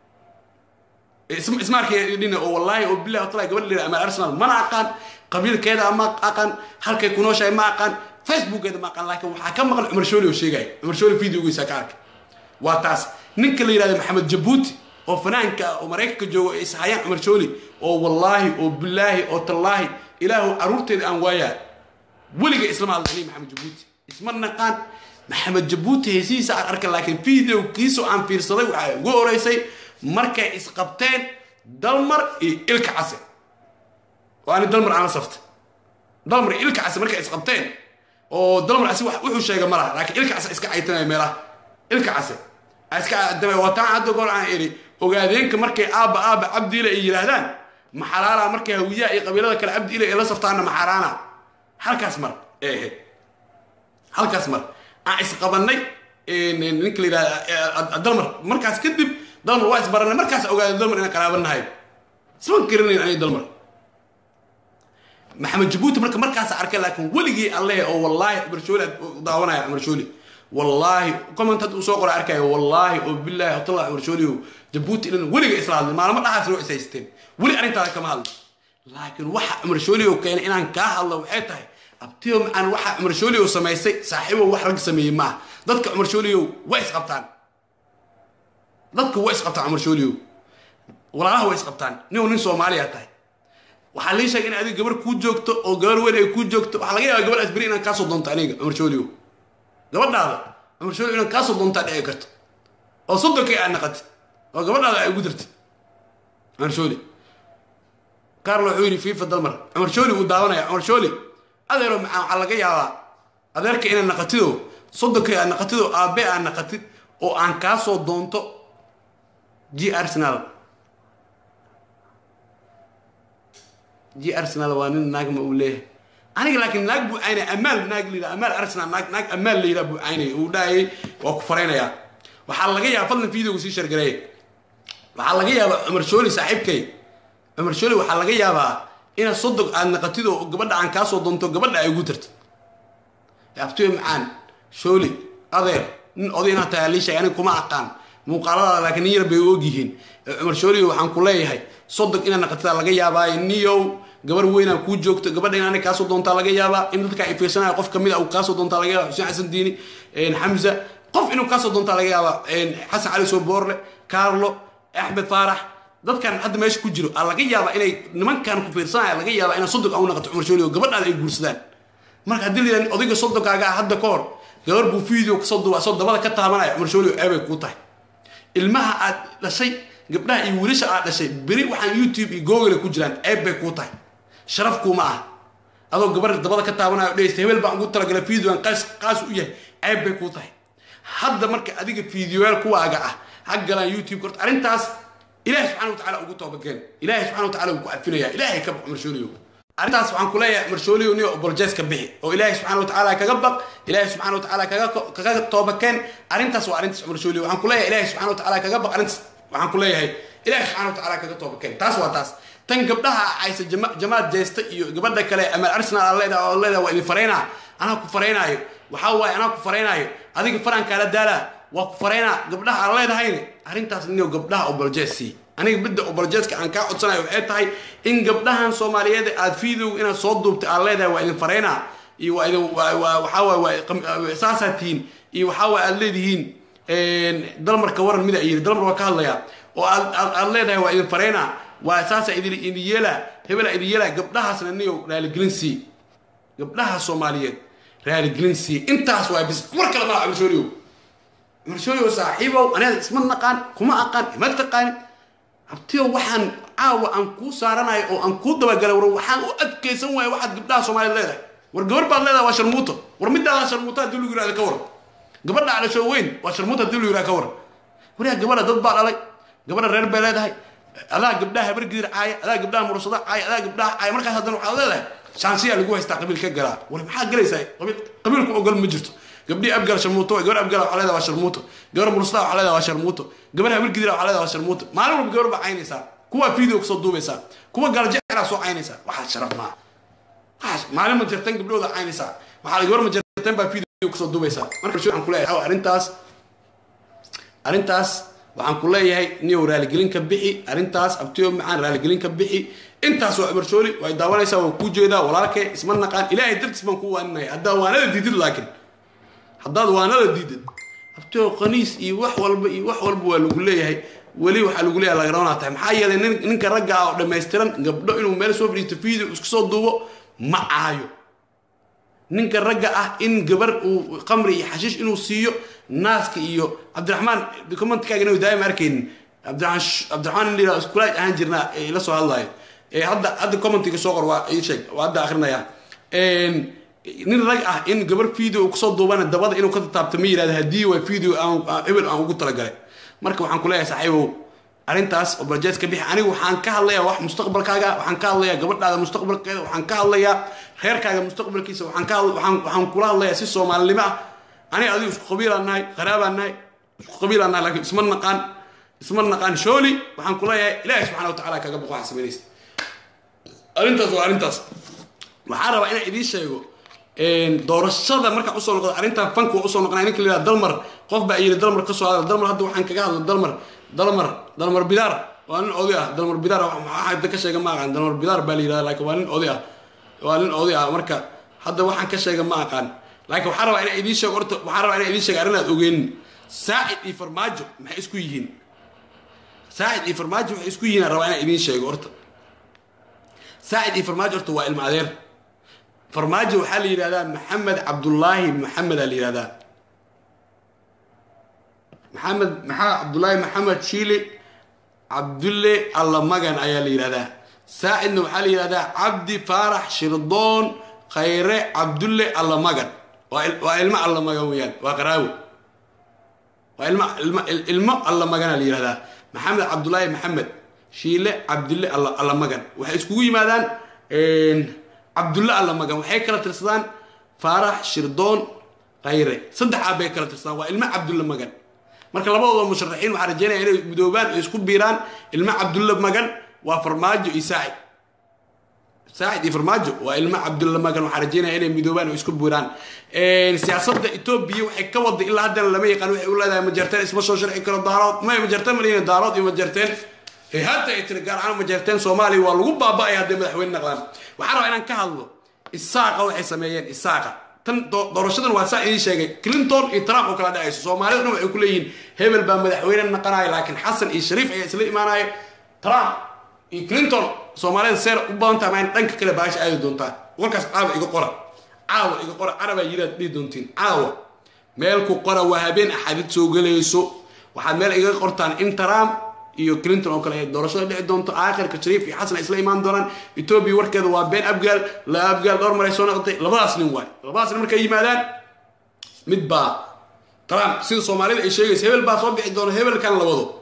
isma arkin dhina oo wallaahi oo billahi oo talaa gabadha la yidhaha ama arsenal mana aqaan qabiilkeeda ma aqaan halkay ku nooshahay ma aqaan facebookgeeda ma aqaan laakiin waxaa ka maqan cumar shooli oo sheegaya cumar shooli videogiisa ka arkay waa taas ninka la yidhahda maxamed jabuuti oo fanaanka ah oo maraykanka joogo ay ishayaan cumar shooli oo wallaahi oo bilaahi oo tallaahi ilaahu caruurteeda aan waayaa weliga islama hadla aniga maxamed jabuuti isma naqaan maxamed jabuuti heesihiisa aan arkay laakiin videokiisu aan fiirsaday waxaa ugu horeysay markay isqabteen dalmar iyo ilka case oo ani dalmar aan la saftay dalmar iyo ilka case markay isqabteen oo dalmar asi wuxuu sheegay ma laha laakiin ilka case iska caytamaya meelaha ilka case iska caytamaya wataan hadda goor aan idhi ogaadeenka markay aabba aabba cabdiile ay yidhaahdaan maxalaala markay hawiyaha iyo qabiilada kale cabdiile ay la saftaanna maxaaraana halkaas mar ee ahayd halkaas mar aan isqabanay ninka la yidhahda dalmar markaas kadib dalmar waa isbaranay markaas ogaaday dalmar inaan qaraabanahay isma garanayn aniga dalmar maxamed jabuuti marka markaas arkay laakiin weligii alle oo wallaahi cumar shooli daawanaya cumar shooli wallaahi comment hadda uu soo qoray arkayo wallaahi oo bilaahi watalla cumar shooli jabuuti ilan weliga isla hadlay maalmo dhaxaas loo isaysteen weli arrintaada kama hadlo laakiin waxa cumar shooli oo keenay inaan kaa hadlo waxay tahay abtiyo macaan waxa cumar shooli oo samaystay saaxiibo wax rag sameeyey ma ah dadka cumar shooliyow way isqabtaan dadka way isqabtaan cumar shooliyow walaalaha way isqabtaan nin nin soomaaliya tahay waxaa lii sheegay in adiga gabar kuu joogto oo gabar weyn ay kuu joogto waxaa laga yaabaa gabadhaas beri inaan kaasoo doonto aniga cumar shooliyow gabadhaada cumar shooliyow inaan kaasoo doontaa dhici karto oo soddonkii aad naqatid oo gabadhaada ay ugu dartid cumar shooli carlo wuxuu yidhi fifa dalmar cumar shooli wuu daawanaya cumar shooli adeero macaan waxaa laga yaabaa adeerka inaad naqatido soddonkii aad naqatido aabe aad naqatid oo aan kaa soo doonto g arsenal g arsenal waa nin naagma uu leeyahay aniga laakiin naag buu caynaya amaal naag la yidhaha amaal arsenal naag naag amaal la yidhaha buu caynaya uu dhahayay waa ku faraynayaa waxaa laga yaaba fadlan videoga sii shargareeya waxaa laga yaabaa cumar shooli saaxiibkay cumar shooli waxaa laga yaabaa inaad sodog aad naqatid oo gabadha aan kaa soo doonto gabadha ay ugu tarto abtiyo macaan shooli adeer nin oday inaad tahay lii sheegay aniga kuma aqaan muuqaaladaada laakiin nin yar bay og yihiin cumar shooli waxaan ku leeyahay sodog inaad naqatida laga yaabaayo niyow gabar weynaa kuu joogto gabadha in aniga kaasoo doontaa laga yaabaa in dadka ay fiirsanaya qof kamid a uu kaasoo doontaa laga yaaba xuseen xasan diini xamza qof inuu kaasoo doontaa laga yaabaa xasan cali soo boorle carlo axmed faarax dadkan hadda meesha ku jiro aa laga yaabaa inay nimankan ku fiirsanaya laga yaabaa inaa sodog au naqato cumar shooli oo gabadhaada ay guursadaan marka haddii la yidhahda odayga sodonkaaga ah hadda ka hor gabar buu video kasoo duba asoo dabada ka taabanaya cumar shooli oo eebay kuu tahay ilmaha aad dhashay gabdhaha iyo wiilasha aad dhashay beri waxaan youtube iyo google ku jiraan ceeb bay kuu tahay sharaf kuuma ah adoo gabar dabada ka taabanaya o dhegeysta hebel baan ugu talagalay videoan qaas qaas u yahay ceeb bay kuu tahay hadda marka adiga videoyaal kuwaaga ah ha galaan youtube korta arrintaas ilaahay subxana wa tacala ugu toobakeen ilaahay subxana wa tacala uu ku cafinaya ilaahay ka baq marshooliyo arrintaas waxaan ku leeyahay marshooliyo niyo apologize ka bixi oo ilaahay subxana wa tacaala kaga baq ilaahay subxana wa tacaala kaga kaga toobakeen arrintaas waa arrintaas marshooliyo waxaan ku leeyahay ilaahay subxana wa tacaala kaga baq arrintaas waxaan ku leeyahay ilaahay subxana wa tacaala kaga toobakeen taas waa taas tan gabdhaha aysa jamaad jeesta iyo gabadha kale amaal arsenal aa leedaha oo leedaha waa idin faraynaa anaa ku faraynaayo waxaa waaye anaa ku faraynaayo adiga faran kaala daalaa waa ku faraynaa gabdhaha aan leedahayne arrintaas niyo gabdhaha oboljeesi aniga midda oboljeeska aan kaa codsanayo waxay tahay in gabdhahan soomaaliyeed aad video inaad soo duubtay aan leedahay waa idin faraynaa iyo waa idin waxaa waaye waa saasaa tihiin iyo waxaa waaye aad leedihiin dalmarka waran mida yiri dalmar waa ka hadlayaa oo aad aad leedahay waa idin faraynaa waa saasa idin idin yeelaa hebela idin yeelaa gabdhahaasna niyo raaligelin sii gabdhaha soomaaliyeed raaligelin sii intaas waa bis war kale maa cabdishooriyow cabdishooriyow saaxiibow aniga isma naqaan kuma aqaan ima taqaanin abtiyo waxaan caawa aan kuu saaranayo oo aan kuu dabagalay war waxaan u adkaysan waaya waxaad gabdhaha soomaaliyeed leedahay war gabar baad leedahay waa sharmuuto war midaadaa sharmuuto haddii lagu yirahda ka waran gabadha dhasho weyn waa sharmuuto haddii lagu yirahda ka waran waryaa gabadha dad baa dhalay gabadha reer bay leedahay adaa gabdhaha habargidir caaya adaa gabdhaha murasada caaya adaa gabdhaha caaya markaas haddana waxaad leedahay shaansiyaa lagu haystaa qabiil ka galaa war maxaa galaysaa qabiil qabiilku ogol ma jirto gabdhii abgal sharmuuto gabar abgal waxaa leedahay waa sharmuuto gabar murasada waxaa leedahay waa sharmuuto gabar habargidir waxaa leedahay waa sharmuuto maalin walba gabar baa caynaysaa kuwa video kasoo duubaysaa kuwa galajeclaa soo caynaysaa waxaa sharaf maaha waxaas maalin ma jirtan gabdhooda caynaysaa waxaa gabar ma jirtan baa video kasoo duubaysaa marka waxaan kuleeyahay arrintaas arrintaas waxaan ku leeyahay niyow raaligelin ka bixi arrintaas abtiyo macaan raaligelin ka bixi intaas waa cumar shooli way daawanaysaa waan kuu jeedaa walaalkay isma naqaan ilaahay dartiis baan kuu waaninaya haddaad waanada diidid laakiin haddaad waanada diidid abtiyo qaniis iyo wax walba iyo wax walba waa lagu leeyahay weli waxaa lagu leeyahay lagaroonaa tahay maxaa yeelay nin ninka ragga ah oo dhammaystiran gabdho inuu meel soo fadhiisto video isku soo duubo ma aayo ninka ragga ah in gabar uu qamri iyo xashiish inuu siiyo naaska iyo cabdiraxmaan commentkaaga inuu daa'ima arkaynin cabdiraxmaan cabdiraxmaan in la yidhahdo iskulaaj ahaan jirnaa ee la soo hadlayo ee hadda hadda commentiga soo qor waa ii sheeg waa hadda akrinaya nin rag ah in gabar video kusoo duubana dabada inuu ka taabto ma yidhahda haddii waa video aan hebel aan ugu talagalay marka waxaan ku leeyahay saaxiibow arrintaas oo barjeed ka bixi anigu waxaan ka hadlayaa wax mustaqbalkaaga waxaan ka hadlayaa gabadhaada mustaqbalkeeda waxaan ka hadlayaa reerkaaga mustaqbalkiisa waxaan ka waxaan waxaan kula hadlayaa si soomaalinimo ah aniga adigu isku qabiilaan nahay qaraabaan nahay isku qabiilaan nahay laakiin isma naqaan isma naqaan shooli waxaan ku leeyahay ilaahay subxana wa tacaala kaga boqo waxaa samaynaysa arrintaas waa arrintaas waxaa rabaa inaan idiin sheego doorashada markaa usoo noqdo arrintan fanka waa usoo noqonaya ninka la yidhaha dalmar qof baa yidhi dalmar kasoo hadal dalmar hadda waxaan kaga hadlo dalmar dalmar dalmar bidaar waa nin oday ah dalmar bidaar maxaa hadda ka sheega ma aqaan dalmar bidaar baa la yidhahda laakiin waa nin oday ah waa nin oday ah marka hadda waxaan ka sheega ma aqaan laakiin waxaa rabaa inaan idiin sheego horta waxaa rabaa inaan idiin sheego arrin aad ogeenin saacid iyo farmaajo maxay isku yihiin saacid iyo farmaajo waxay isku yihiin aan rabaa inaan idiin sheego horta saacid iyo farmaajo horta waa ilma adeer farmaajo waxaa la yidhahdaa maxamed cabdullaahi maxamed aa la yidhahdaa maxamed maxaa cabdullaahi maxamed shiile cabdulle allamagan ayaa la yidhahdaa saacidna waxaa la yidhahdaa cabdi faarax shirdoon khayre cabdulle allamagan waa ilmo allamagan weeyaan waa qaraawo waa ilmo ilmo ilmo allamagana la yidhahdaa maxamed cabdullaahi maxamed shiile cabdulle allamagan waxay iskugu yimaadaan cabdulle allamagan waxay kala tirsadaan faarax shirdoon khayre saddex aab bay kala tirsadaan waa ilmo cabdulle magan marka labadooda musharaxiin waxaa rajeynaya inay midoobaan oo isku biiraan ilmo cabdulle magan waa farmaajo iyo saacid saacid iyo farmaajo waa ilmo cabdulle magan waxaa rajeynaya inay midoobaan oo isku biiraan siyaasadda etoobiya waxay ka waday ilaa haddana lama yaqaan waxay u leedahay majarteen isma soo sharci karo daarood may majarteen malina daarood iyo majarteen hadda ay tiri gaar ahaan majarteen soomaaliya waa lagu baaba'aya hadday madaxweyne naqdaan waxaa rabaa inaan ka hadlo isaaqa waxay sameeyeen isaaqa tan doorashadan waa saa idiin sheegay clinton iyo trump oo kala dhacayso soomaalida dhan waxay ku leeyihiin hebel baa madaxweyne naqanaya laakiin xasan iyo shariif ayaa isla imaanaya trump iyo clinton soomaalida seer u badan tahay maa dhanka kale baasha aadi doontaa warkaas caawa iga qora caawa iga qora carabaa yiraad dhihi doontiin caawa meel ku qora waa habeen axadid soo gelayso waxaad meel iga qortaan in trump iyo clinton oo kale ay doorashada dhici doonto aakhirka shariif iyo xasan ay isla imaan doonaan etoobiya warkeeda waa been abgaal la abgaal dhowr mar ay soo noqotay labadaas nin waay labadaas nin markay yimaadaan mid baa trump sida soomaalida ay sheegaysa hebel baa soo bixi doona hebelkan la wado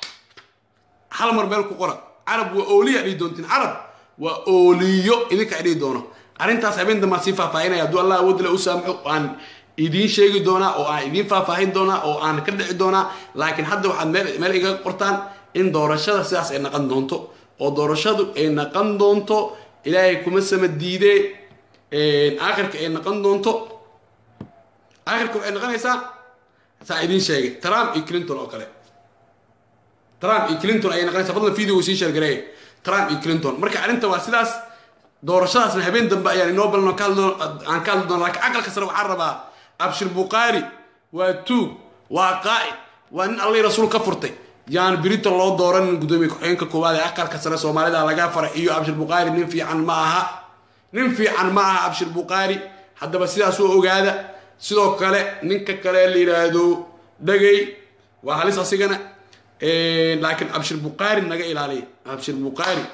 hal mar meel ku qora carab waa ooliya dhihi doontiin carab waa ooliyo idinka ay dhihi doono arrintaas habeen dambaan sii faahfaahinaya hadduu allah awoodile u saamaxo aan idiin sheegi doonaa oo aan idiin faahfaahin doonaa oo aan ka dhici doonaa laakiin hadda waxaad meel meel igaga qortaan in doorashada sidaas ay naqan doonto oo doorashadu ay naqan doonto ilaahay kuma sama diidee aakhirka ay naqan doonto aakhirka waxay noqonaysaa saa idiin sheegay trump iyo clinton oo kale trump iyo clinton ayay noqonaysaa fadlan video sii sheergareey trump iyo clinton marka arrinta waa sidaas doorashadaasna habeen dambe ayaan inoo balno aan ka hadli doona lakiin aqalka sare waxaan rabaa abshir bukhaari waa tuug waa qaa'id waa nin allay rasuul ka furtay yaan birito loo dooranin guddoomiye ku-xigeenka koowaad ee aqalka sare soomaalida laga faraxiyo abshir bukhaari nin fiican ma aha nin fiican ma aha abshir bukhaari haddaba sidaas oo ogaada sidoo kale ninka kale la yidhaahdo dhagay waa halis asigana laakiin abshir bukhaari naga ilaaliya abshir bukhaari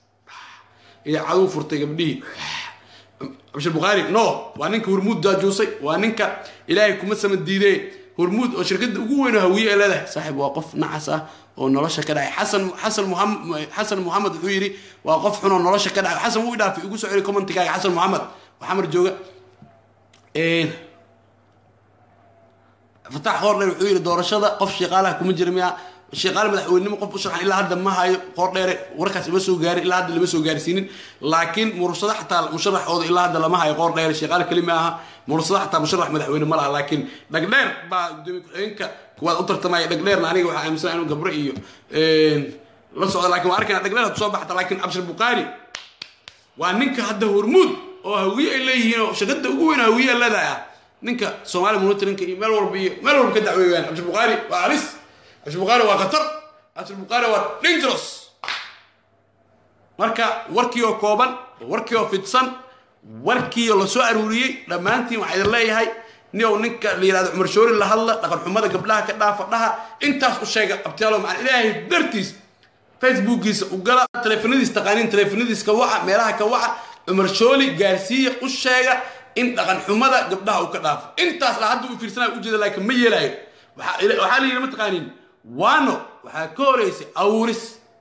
iyo cadow furtay gabdhihii abshir bukhaari no waa ninka hormuud daajuusay waa ninka ilaahay kuma sama diidee hormuud oo shirkadda ugu weyn oo hawiye ay leedahay saaxiib waa qof nacas ah oo nolosha ka dhacay xasan xasan muhamed xasan muxamed wuxuu yidhi waa qof xun oo nolosha ka dhacay xasan wuu dhaafay igu soo celi commentigaaga xasan muxamed oo xamar jooga fatax qoordheer wuxuu yidhi doorashada qof shaqaalaha kuma jira miya shaqaale madaxweynenimo qof u sharxan ilaa hadda ma hayo qoordheere warkaas ima soo gaarin ilaa hadda lama soo gaarsiinin laakiin murursada xataa musharaxooda ilaa hadda lama hayo qoordheere shaqaale keli ma aha murursada xataa musharax madaxweyne ma laha laakiin dhagdheer baa gudoomiye ku-xigeenka kuwaad u tartamaya dhagdheerna aniga waxaa aaminsan inuu gabro iyo la socda lakin waa arkayna dhagdheer had soo baxta laakiin abshir bukhaari waa ninka hadda hormuud oo hawiye ay leeyihiin oo shaqada ugu weyn hawiye leedahay ah ninka soomaali monitorinka iyo meel walba iyo meel walba ka dacweeyaan abshir bukhaari waa halis abshir bukhaari waa khatar abshir bukhaari waa dangerous marka warkii oo kooban warkii oo fidsan warkiiyo la soo aruuriyey dhammaantiin waxaa idin leeyahay niow ninka la yihahdo cumar shoori la hadla dhaqan xumada gabdhaha ka dhaafa dhaha intaas u sheega abtiyaalo macaan ilaahay dartiis facebookiisa u gala taleefanadiis taqaaniin taleefanadiis ka waca meelaha ka waca cumar shooli gaarsiiya u sheega in dhaqan xumada gabdhaha uu ka dhaafo intaas la hadda u fiirsanayo ujeeda laakiin ma yeelaayo waxaa la yidhi ma taqaaniin waano waxaa ka horeysay awuris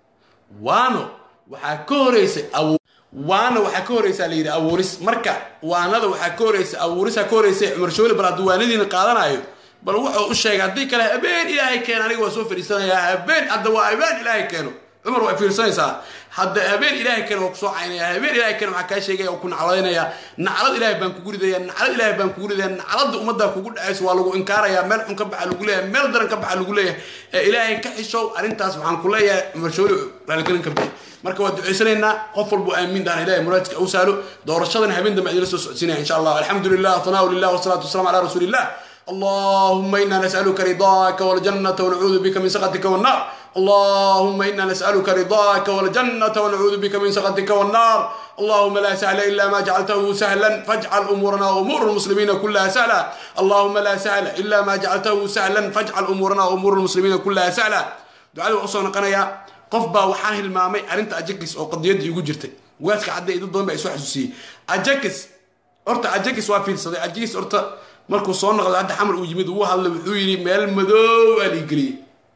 waano waxaa ka horeysay awu waana waxaa ka horeysaa la yidhi abuuris marka waanada waxaa ka horeysa abuurisaa ka horeysay cumar shooli bal hadduu waanadiina qaadanayo bal wuxuu u sheegay haddii kale habeen ilaahay keeno aniga waa soo fadhiisanayaa habeen hadda waa habeen ilaahay keeno cumar waa fiirsanaysaa hadda habeen ilaahay keeno waa kusoo caynaya habeen ilaahay keeno waxaa kaa sheegaya oo ku naclaynaya naclad ilaahay baan kugu ridaya naclad ilaahay baan kugu ridaya nacladda ummaddaa kugu dhacayso waa lagu inkaaraya meel xun ka baxa lagu leeyahay meel daran ka baxa lagu leeyahay ee ilaahay ka xishow arrintaas waxaan ku leeyahay cumar shooli raaligelin ka bixi marka waa ducaysanaynaa qof walbu aamin dahna ilahay muraadka u sahlo doorashadan habeen dambe idinla soo socodsiinaya insha allah alxamdu lilah thanaa lilah wasalaatu wasalaam ala rasuuli illah اللهم إنا نسألك رضاك والجنة ونعوذ بك من سخطك والنار اللهم إنا نسألك رضاك والجنة ونعوذ بك من سخطك والنار اللهم لا سهل إلا ما جعلته سهلا فاجعل أمورنا وأمور المسلمين كلها سهلا اللهم لا سهل إلا ما جعلته سهلا فاجعل أمورنا وأمور المسلمين كلها سهلا دعاء أصلا قنايا qof baa waxaan hilmaamay arrinta ajakis oo qadiyadda igu jirtay waaska cadda dad badan baa isu xasuusiyey ajakis horta ajakis waa fiirsaday ajakis horta markuu soo noqday hadda xamar uu yimid uu hadlay wuxuu yidhi meel madoow aa liigeliyey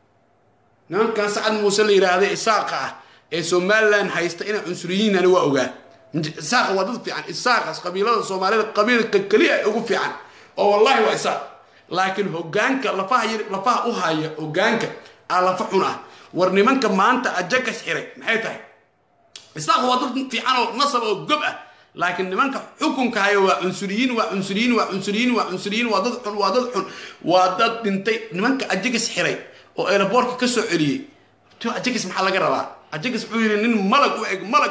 nimankan sacad muuse la yidhaahday isaaqa ah ee somalilan haysta inay cunsuriyiinani waa ogaa isaaqa waa dad fiican isaaqas qabiilada soomaalida qabiilka keliya ugu fiican oo wallahi waa isaaq laakiin hogaanka lafaha yar lafaha u haya hogaanka aa lafa xun ah war nimanka maanta ajakas xiray maxay tahay isaaq waa dad fiican oo nasab oo gob ah laakiin nimanka xukunka haya waa cunsuriyiin waa cunsuriyiin waa cunsuriyiin waa cunsuriyiin waa dad xun waa dad xun waa dad dhintay nimanka ajakas xiray oo eelaboorka ka soo celiyey to ajakas maxaa laga rabaa ajakas wuxuu yidhi nin malag u eg malag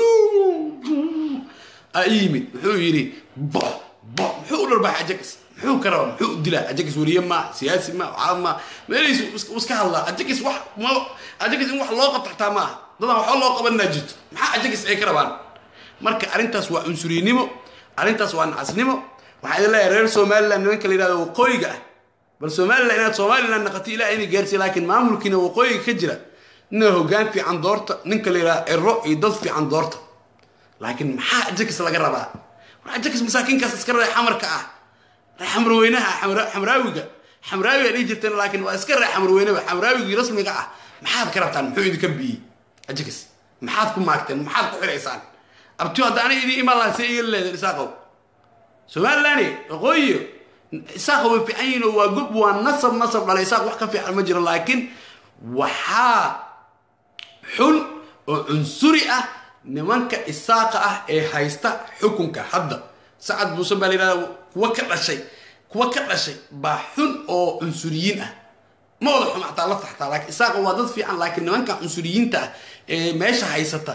aa yimid wuxuu yidhi bo bo muxuu u dharbaaxay ajakas muxuu ka rabaa muxuu u dilaa ajakas weriye ma siyaasi ma caab ma meelihiisu iska hadlaa ajakas wax ma ajakas in wax loo qabto xataa ma aha dadaan waxba loo qabanaa jirto maxaa ajakas ay ka rabaan marka arrintaas waa cunsuriynimo arrintaas waa nacasnimo waxaa idin leeyahay reer somaliland nimanka la yidhahdo waqooyiga ah bal somaliland inaad somaliland naqato ilaah inay gaarsiiya laakiin maamulkiina waqooyiga ka jira ina hoggaan fiican doorta ninka la yidhahdo ero iyo dad fiican doorta laakiin maxaa ajakas laga rabaa war ajakas masaakiinkaas iska ree xamarka ah ree xamarweynaha xamraawiga xamraawiga dhihi jirteen laakiin waa iska ree xamarweyneba xamraawigii rasmiga ah maxaad ka rabtaan muxuu idinka biyey ajakas maxaad ku maagteen maxaad ku xiraysaan abtiyo hadda ana idin imaan lahaa see iga leedeen isaaqow somaliland waqooyiyo isaaqa way fiican yihiin oo waa gob waa nasab nasab dhalay isaaq wax ka fiican ma jiro laakiin waxaa xun oo cunsuri ah nimanka isaaqa ah ee haysta xukunka hadda sacad buuse baa la yidhahda kuwa ka dhashay kuwa ka dhashay baa xun oo cunsuriyiin ah ma wada xum xataa lafta xataa laakiin isaaqa waa dad fiican laakiin nimanka cunsuriyiinta ah ee meesha haysata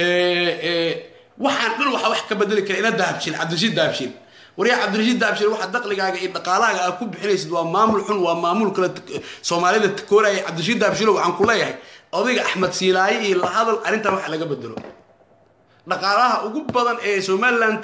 waxaan dhan waxaa wax ka bedeli kara ina dahabshiil cabdirashiid dahabshiil waryaa cabdirashiid dahabshiil waxa daqligaaga iyo dhaqaalahaaga aad ku bixinaysid waa maamul xun waa maamul kale soomaalida takooraya cabdirashiid dahabshiilo waxaan ku leeyahay odayga axmed siilaaye iyo la hadal arrintan wax laga bedelo dhaqaalaha ugu badan ee somaliland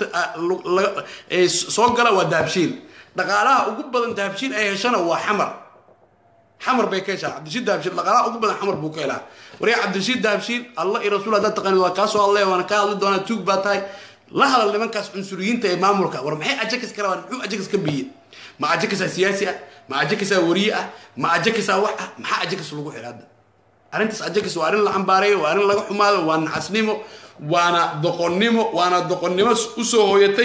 ee soo gala waa dahabshiil dhaqaalaha ugu badan dahabshiil ay heshana waa xamar xamar bay ka heshaa cabdirashiid dahabshiil dhaqaalaha ugu badan xamar buu ka helaa waryaa cabdirashiid dahabshiil allah iyo rasuul haddaad taqaanid waa kaa soo hadlaya waana kaa hadli doonaa tuug baa tahay la hadal nimankaas cunsuriyiinta ee maamulka war maxay ajakas ka rabaan muxuu ajakas ka biye ma ajakasaa siyaasi ah ma ajakasaa wariye ah ma ajakasaa wax ah maxaa ajakas lagu xira hadda arrintaas ajakas waa arrin la cambaareeyo waa arrin laga xumaado waa nacasnimo waana doqonnimo waana doqonnimo usoo hooyatay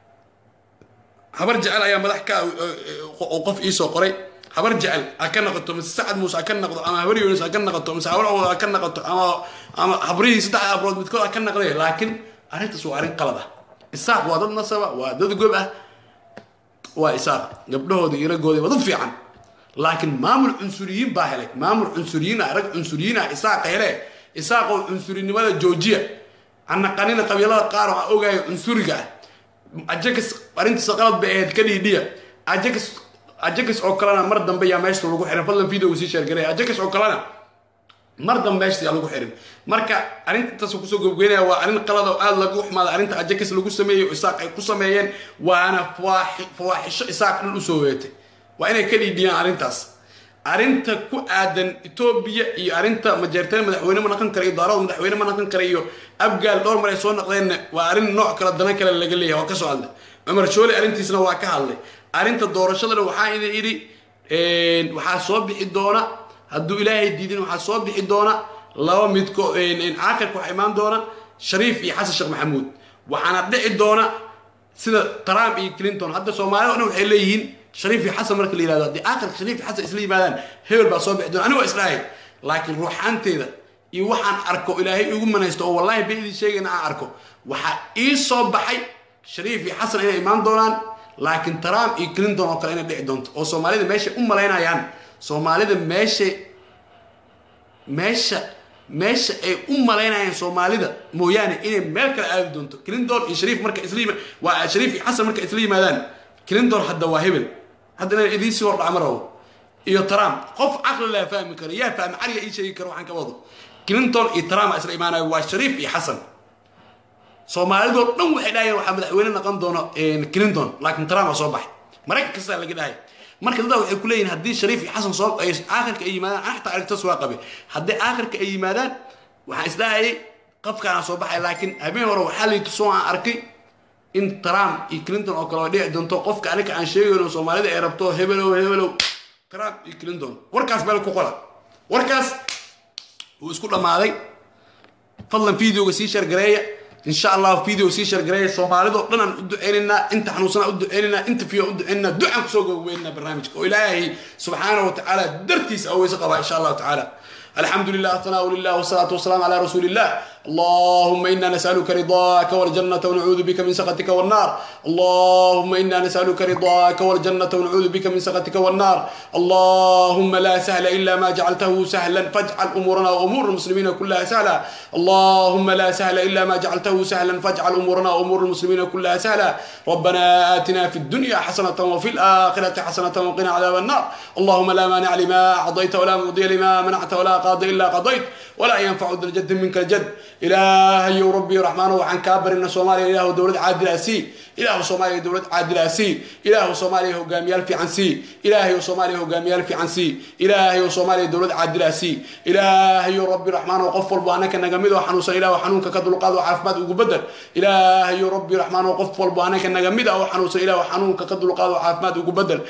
habar jecel ayaa madax ka oo qof iisoo qoray habar jecel ha ka noqoto mise sacad muuse ha ka noqdo ama habar yunis ha ka noqoto mise habar awod ha ka noqoto ama ama habrihii saddexda abrood midkood ha ka noqday laakiin arrintaas waa arrin qalad ah isaaq waa dad nasaba waa dad gob ah waa isaaq gabdhahooda iyo ragooda waa dad fiican laakiin maamul cunsuriyiin baa helay maamul cunsuriyiin ah rag cunsuriyiin ah isaaqa hele isaaqoo cunsurinimada joojiya anaqanina qabiilada qaar waxaa ogaayo cunsuriga ah ajakas arrintiisa qalad bay ahayd ka dhiidhiya ajakas ajakas oo kalena mar dambe yaa meesha lagu xiray fadlan video sii sheergaray ajakas oo kalena mar dambe meeshasi aan lagu xirin marka arrintaas kusoo gobgeynaya waa arrin qalad oo aada lagu xumaada arrinta ajakis lagu sameeyey oo isaaq ay ku sameeyeen waana fawaaxisho isaaq dhan usoo weetay waa inay ka dhiidhiyaan arrintaas arrinta ku aadan etoobiya iyo arrinta majeerteen madaxweyne ma naqan kara iyo daarada madaxweyne ma naqan kara iyo abgaal dhowr mar ay soo naqdeenna waa arrin nooc kale dana kale laga leeyahay waa ka soo hadlay cumar shoole arrintiisna waa ka hadlay arrinta doorashadana waxaa idin idhi waxaa soo bixi doona hadduu ilaahay diidin waxaa soo bixi doona laba midko aakhirka waxaa imaan doona shariif iyo xasan sheekh maxamuud waxaana dhici doona sida trump iyo clinton hadda soomaalida o dhan waxay leeyihiin shariif iyo xasan marka la yihahdo haddii aakhirka shariif iyo xasan isla yimaadaan hebel baa soo bixi doona aniga waa islahay laakiin ruuxaanteeda iyo waxaan arko ilaahay igu manaysto oo wallahi ba idin sheegayna aan arko waxaa ii soo baxay shariif iyo xasan inay imaan doonaan laakiin trump iyo clinton oo kale inay dhici doonto oo soomaalida meeshay u malaynayaan soomaalida meesha meesha meesha ay u malaynayaan soomaalida mooyaane inay meel kale aadi doonto clinton iyo shariif marka isla yima waa shariif iyo xasan marka isla yimaadaan clinton hadda waa hebel hadda inaan idiin sii hordhaca ma rabo iyo trump qof caqli laa fahmi karo yaa fahmi caliga ii sheegi karo waxaan ka wado clinton iyo trump isla imaanayo waa shariif iyo xasan soomaalidoo dhan waxay dhahayeen waxaa madaxweyne noqon doono clinton laakiin trump aa soo baxay maraykan kastaa laga dhahay marka dadaa waxay ku leeyihin haddii shariif iyo xasan soo aakhirka ay yimaadaan ana xataa aragtas waa qabe haddii aakhirka ay yimaadaan waxaan isdhahayay qafkaana soo baxay laakiin habeen hore waxaa lay tusoo aan arkay in trump iyo clinton oo kale oo dhici doonto qofka aniga aan sheegayno soomaalida ay rabto hebelow hebelow trump iyo clinton warkaas meel ku qola warkaas wuu isku dhammaaday fadlan videoga sii shargareeya إن شاء الله فيديو سي شرقري سومالي دو دنا ادعينا انت حنوسنا ادعينا انت فيو ادعينا دعاء كسوق ويننا برنامجك وإلهي سبحانه وتعالى درتيس أو يسقى إن شاء الله تعالى الحمد لله ثناء لله والصلاة والسلام على رسول الله اللهم إنا نسألك رضاك والجنة ونعوذ بك من سخطك والنار اللهم إنا نسألك رضاك والجنة ونعوذ بك من سخطك والنار اللهم لا سهل إلا ما جعلته سهلا فاجعل أمورنا وأمور المسلمين كلها سهلا اللهم لا سهل إلا ما جعلته سهلا فاجعل أمورنا وأمور المسلمين كلها سهلا ربنا آتنا في الدنيا حسنة وفي الآخرة حسنة وقنا عذاب النار اللهم لا مانع لما أعطيت ولا معطي لما منعت ولا قاضي إلا قضيت ولا ينفع ذا الجد منك الجد إلهي ربي رحمن وعن كابر إن صوماليا إله دولة عادل أسي إله صوماليا دولة عادل أسي إله صوماليا هو قاميال في عنسي إلهي صوماليا هو قاميال في عنسي إلهي صوماليا دولة عادل أسي إلهي ربي رحمن وقفل بوانك نجمد وحنوس إله وحنونك كدل قاد وعافمات وقبدل إلهي ربي رحمن وقفل بوانك نجمد وحنوس إله وحنونك كدل قاد وعافمات وقبدل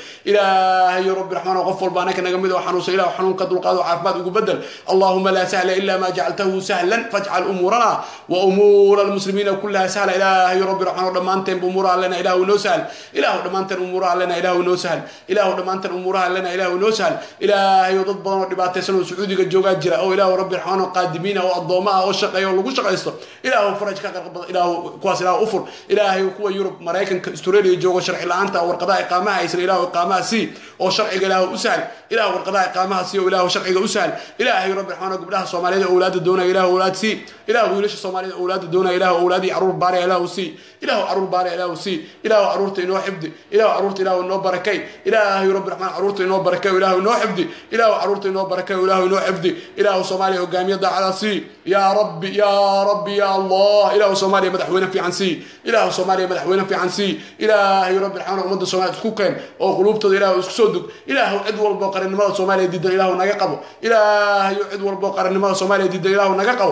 إلهي ربي رحمن وقفل بوانك نجمد وحنوس إله وحنونك كدل قاد وعافمات وقبدل اللهم لا سهل إلا ما جعلته سهلا فاجعل أمورنا وأمور المسلمين كلها سهلة إلهي ربي رحمن ودمانتين بأمورها لنا إله ونسهل إله ودمانتين أمورها لنا إله ونسهل إله ودمانتين أمورها لنا إله ونسهل إلهي وضد بنا ودباتي سنو سعودي الجوغات جرا أو إله ربي رحمن قادمين أو الضوماء أو الشقية أو لقو شقيستو إله فرج كاكر إله كواس إله أفر إلهي وكوا يوروب مرايكن استراليا جوغا شرعي لأنت ورقضاء إقامها يسر إله إقامها سي أو شرعي إله أسهل إله ورقضاء إقامها سي وإله شرعي أسهل إلهي ربي رحمن قبلها صوماليا أولاد دون إله أولاد سي إله ويلش الصوماليين أولاد دون إله أولادي عرور باري إله سي إله عرور باري إله سي إله عرورت إنه حفدي إله عرورت إله إنه بركي إله رب الرحمن عرورت إنه بركي إله إنه حفدي إله عرورت إنه بركي إله إنه حفدي إله صوماليا وقام يضع على سي يا ربي يا ربي يا الله إله صوماليا مدحونا في عن سي إله صوماليا مدحونا في عن سي إله رب الرحمن ومد صوماليا تكوكين أو قلوب تد إله اسكسودك إله عدو البقر النمال صوماليا ديدا إله نجقبه إله عدو البقر النمال صوماليا ديدا إله نجقبه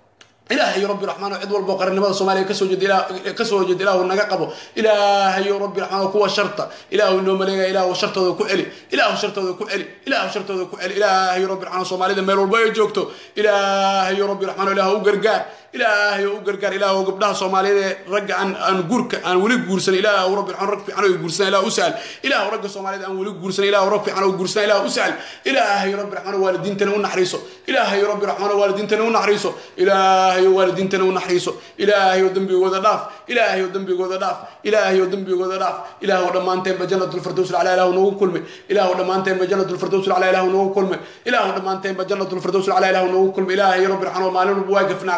إلهي ربي رحمن عد والبو قرنمada Soomaaliya kasoo jeed ilaa kasoo jeed ilaahu naga qabo ilaahay rabbi raxmaan kuwa sharta ilaahu noo maleeya ilaahu shartooda ku celi ilaahu shartooda ku celi ilaahu shartooda ku celi ilaahay rabbi raxmaan Soomaalida meel walba ay joogto ilaahay rabbi raxmaan ilaahu u gargaar ilaahay u gargaar ilaahu gabdhaha Soomaaliyeed ragga aan aan guurka aan wali guursan ilaahu rabbi raxmaan rag fiican oo guursan ilaahu usal ilaahu ragga Soomaaliyeed aan wali guursan ilaahu rag fiican oo guursan ilaahu usal ilaahay rabbi raxmaan waalidiintana u naxariiso ilaahay rabbi raxmaan waalidiintana u naxariiso ilaahay ilaahay waalidiintana u naxariiso ilaahay oo dembigooda dhaaf ilaahay oo dembigooda dhaaf ilaahay oo dembigooda dhaaf ilaahay oo dhammaanteenba jannatul firdaws alaa ilaahu noogu kulme ilaahay oo dhammaanteenba jannatul firdaws alaa ilaahu noogu kulme ilaahay oo dhammaanteenba jannatul firdaws alaa ilaahu noogu kulme ilaahay rabbi raxmaan maalin walba waa gafnaa qaladaad baa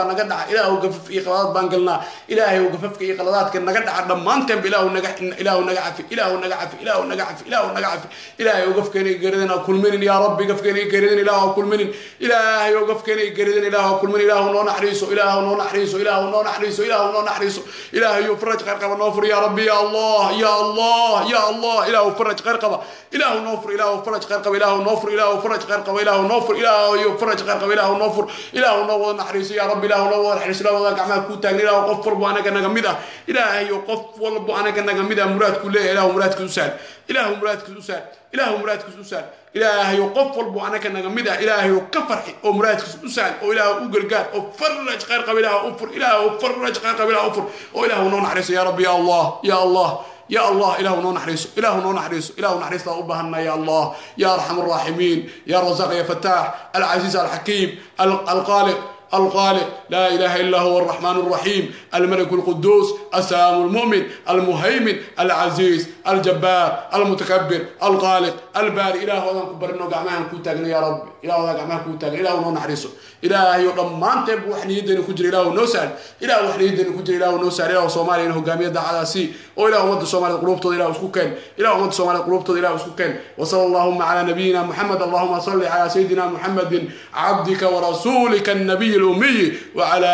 naga dhaca ilaahu gafaf iyo qaladaad baan galnaa ilaahay ou gafafka iyo qaladaadka naga dhaca dhammaanteenba ilaahu naga ilaahu naga cafi ilaahu naga cafi ilaahu naga cafi ilaahu naga cafi ilaahay ou gafkeena iyo geeridan ha kulminin yaa rabbi gafkeena iyo geeridan ilaahu ha kulminin ilaahay ou gafkeena iyo geeridan ilaahu ha kulminin ilaahu noo naxariiso ilaahu noo naxariiso ilaahu noo naxariiso ilaahu noo naxariiso ilaahay ou faraj khayr qaba noo fur yaa rabbi ya allah ya allah ya allah ilaahu faraj khayr qaba ilaahu noo fur ilaahu faraj khayr qaba ilaahu noo fur ilaahu faraj khayr qaba ilaahu noo fur ilaahu faraj khayr qaba ilaahu noo fur ilaahu noo wada naxariiso yaa rabbi ilaahu noo wada naxariiso ilaahu wada gacmaha kuu taagna ilaahu qof walbo anaga naga mid ah ilaahay qof walbo anaga naga mid ah muraadku leeyahay ilaahu muraadkiisu saal ilaahu muraadkiisu saal ilaahu muraadkiisu saal ilaahay qof walbo anaga naga mid ah ilaahay ka farxi oo muraadkiisu u saal oo ilaahu u gargaar oo faraj khayr qaba ilaahu u fur ilaahu faraj khayr qaba ilaahu u fur oo ilaahu noo naxariiso yaa rabbi ya allah ya allah يا الله إله نو نحريسو إله نو نحريسو إله نحريس له أبهنا يا الله يا أرحم الراحمين يا رزاق يا فتاح العزيز الحكيم الخالق الخالق لا إله إلا هو الرحمن الرحيم الملك القدوس السلام المؤمن المهيمن العزيز الجبار المتكبر الخالق الباري إله هذا كبرنا قعمان كوتاغنا يا رب إله هذا قعمان كوتاغنا إله نو نحرسه إله يضم ما أنت بوحني يدنا كجر إله نوسال إله وحني يدنا كجر إله نوسال إله صومالي إنه قامية على سي وإله ود صومالي قلوب تضي إله سكوكين إله ود صومالي قلوب تضي إله سكوكين وصلى اللهم على نبينا محمد اللهم صل على سيدنا محمد عبدك ورسولك النبي الأمي وعلى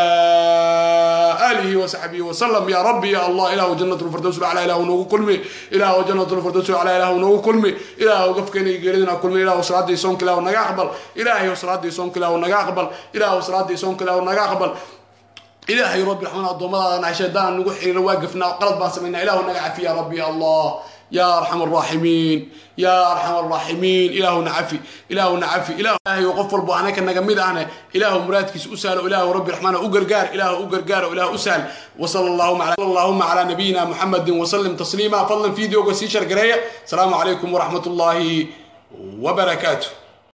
آله وصحبه وسلم يا ربي يا الله إله جنة الفردوس على إله نوغو كلمي إله جنة الفردوس على إله نوغو كلمي إله قفكني قريدنا كلمي إله صلاة دي صونك إله نغا أقبل إله صلاة دي صونك إله نغا أقبل إله صلاة دي صونك إله نغا أقبل إلهي ربي رحمنا الضمضة عشان دان نقول حين واقفنا وقلب ما سمينا إله نغا عفي يا ربي يا الله يا أرحم الراحمين يا أرحم الراحمين إله نعفي إله نعفي إله يغفر بوانك النجمد أنا إله مرادك أسأل إله ربي الرحمن أجرجار إله أجرجار إله أسأل وصلى اللهم على اللهم على نبينا محمد وسلم تسليما فضلا فيديو قسيشر قراية السلام عليكم ورحمة الله وبركاته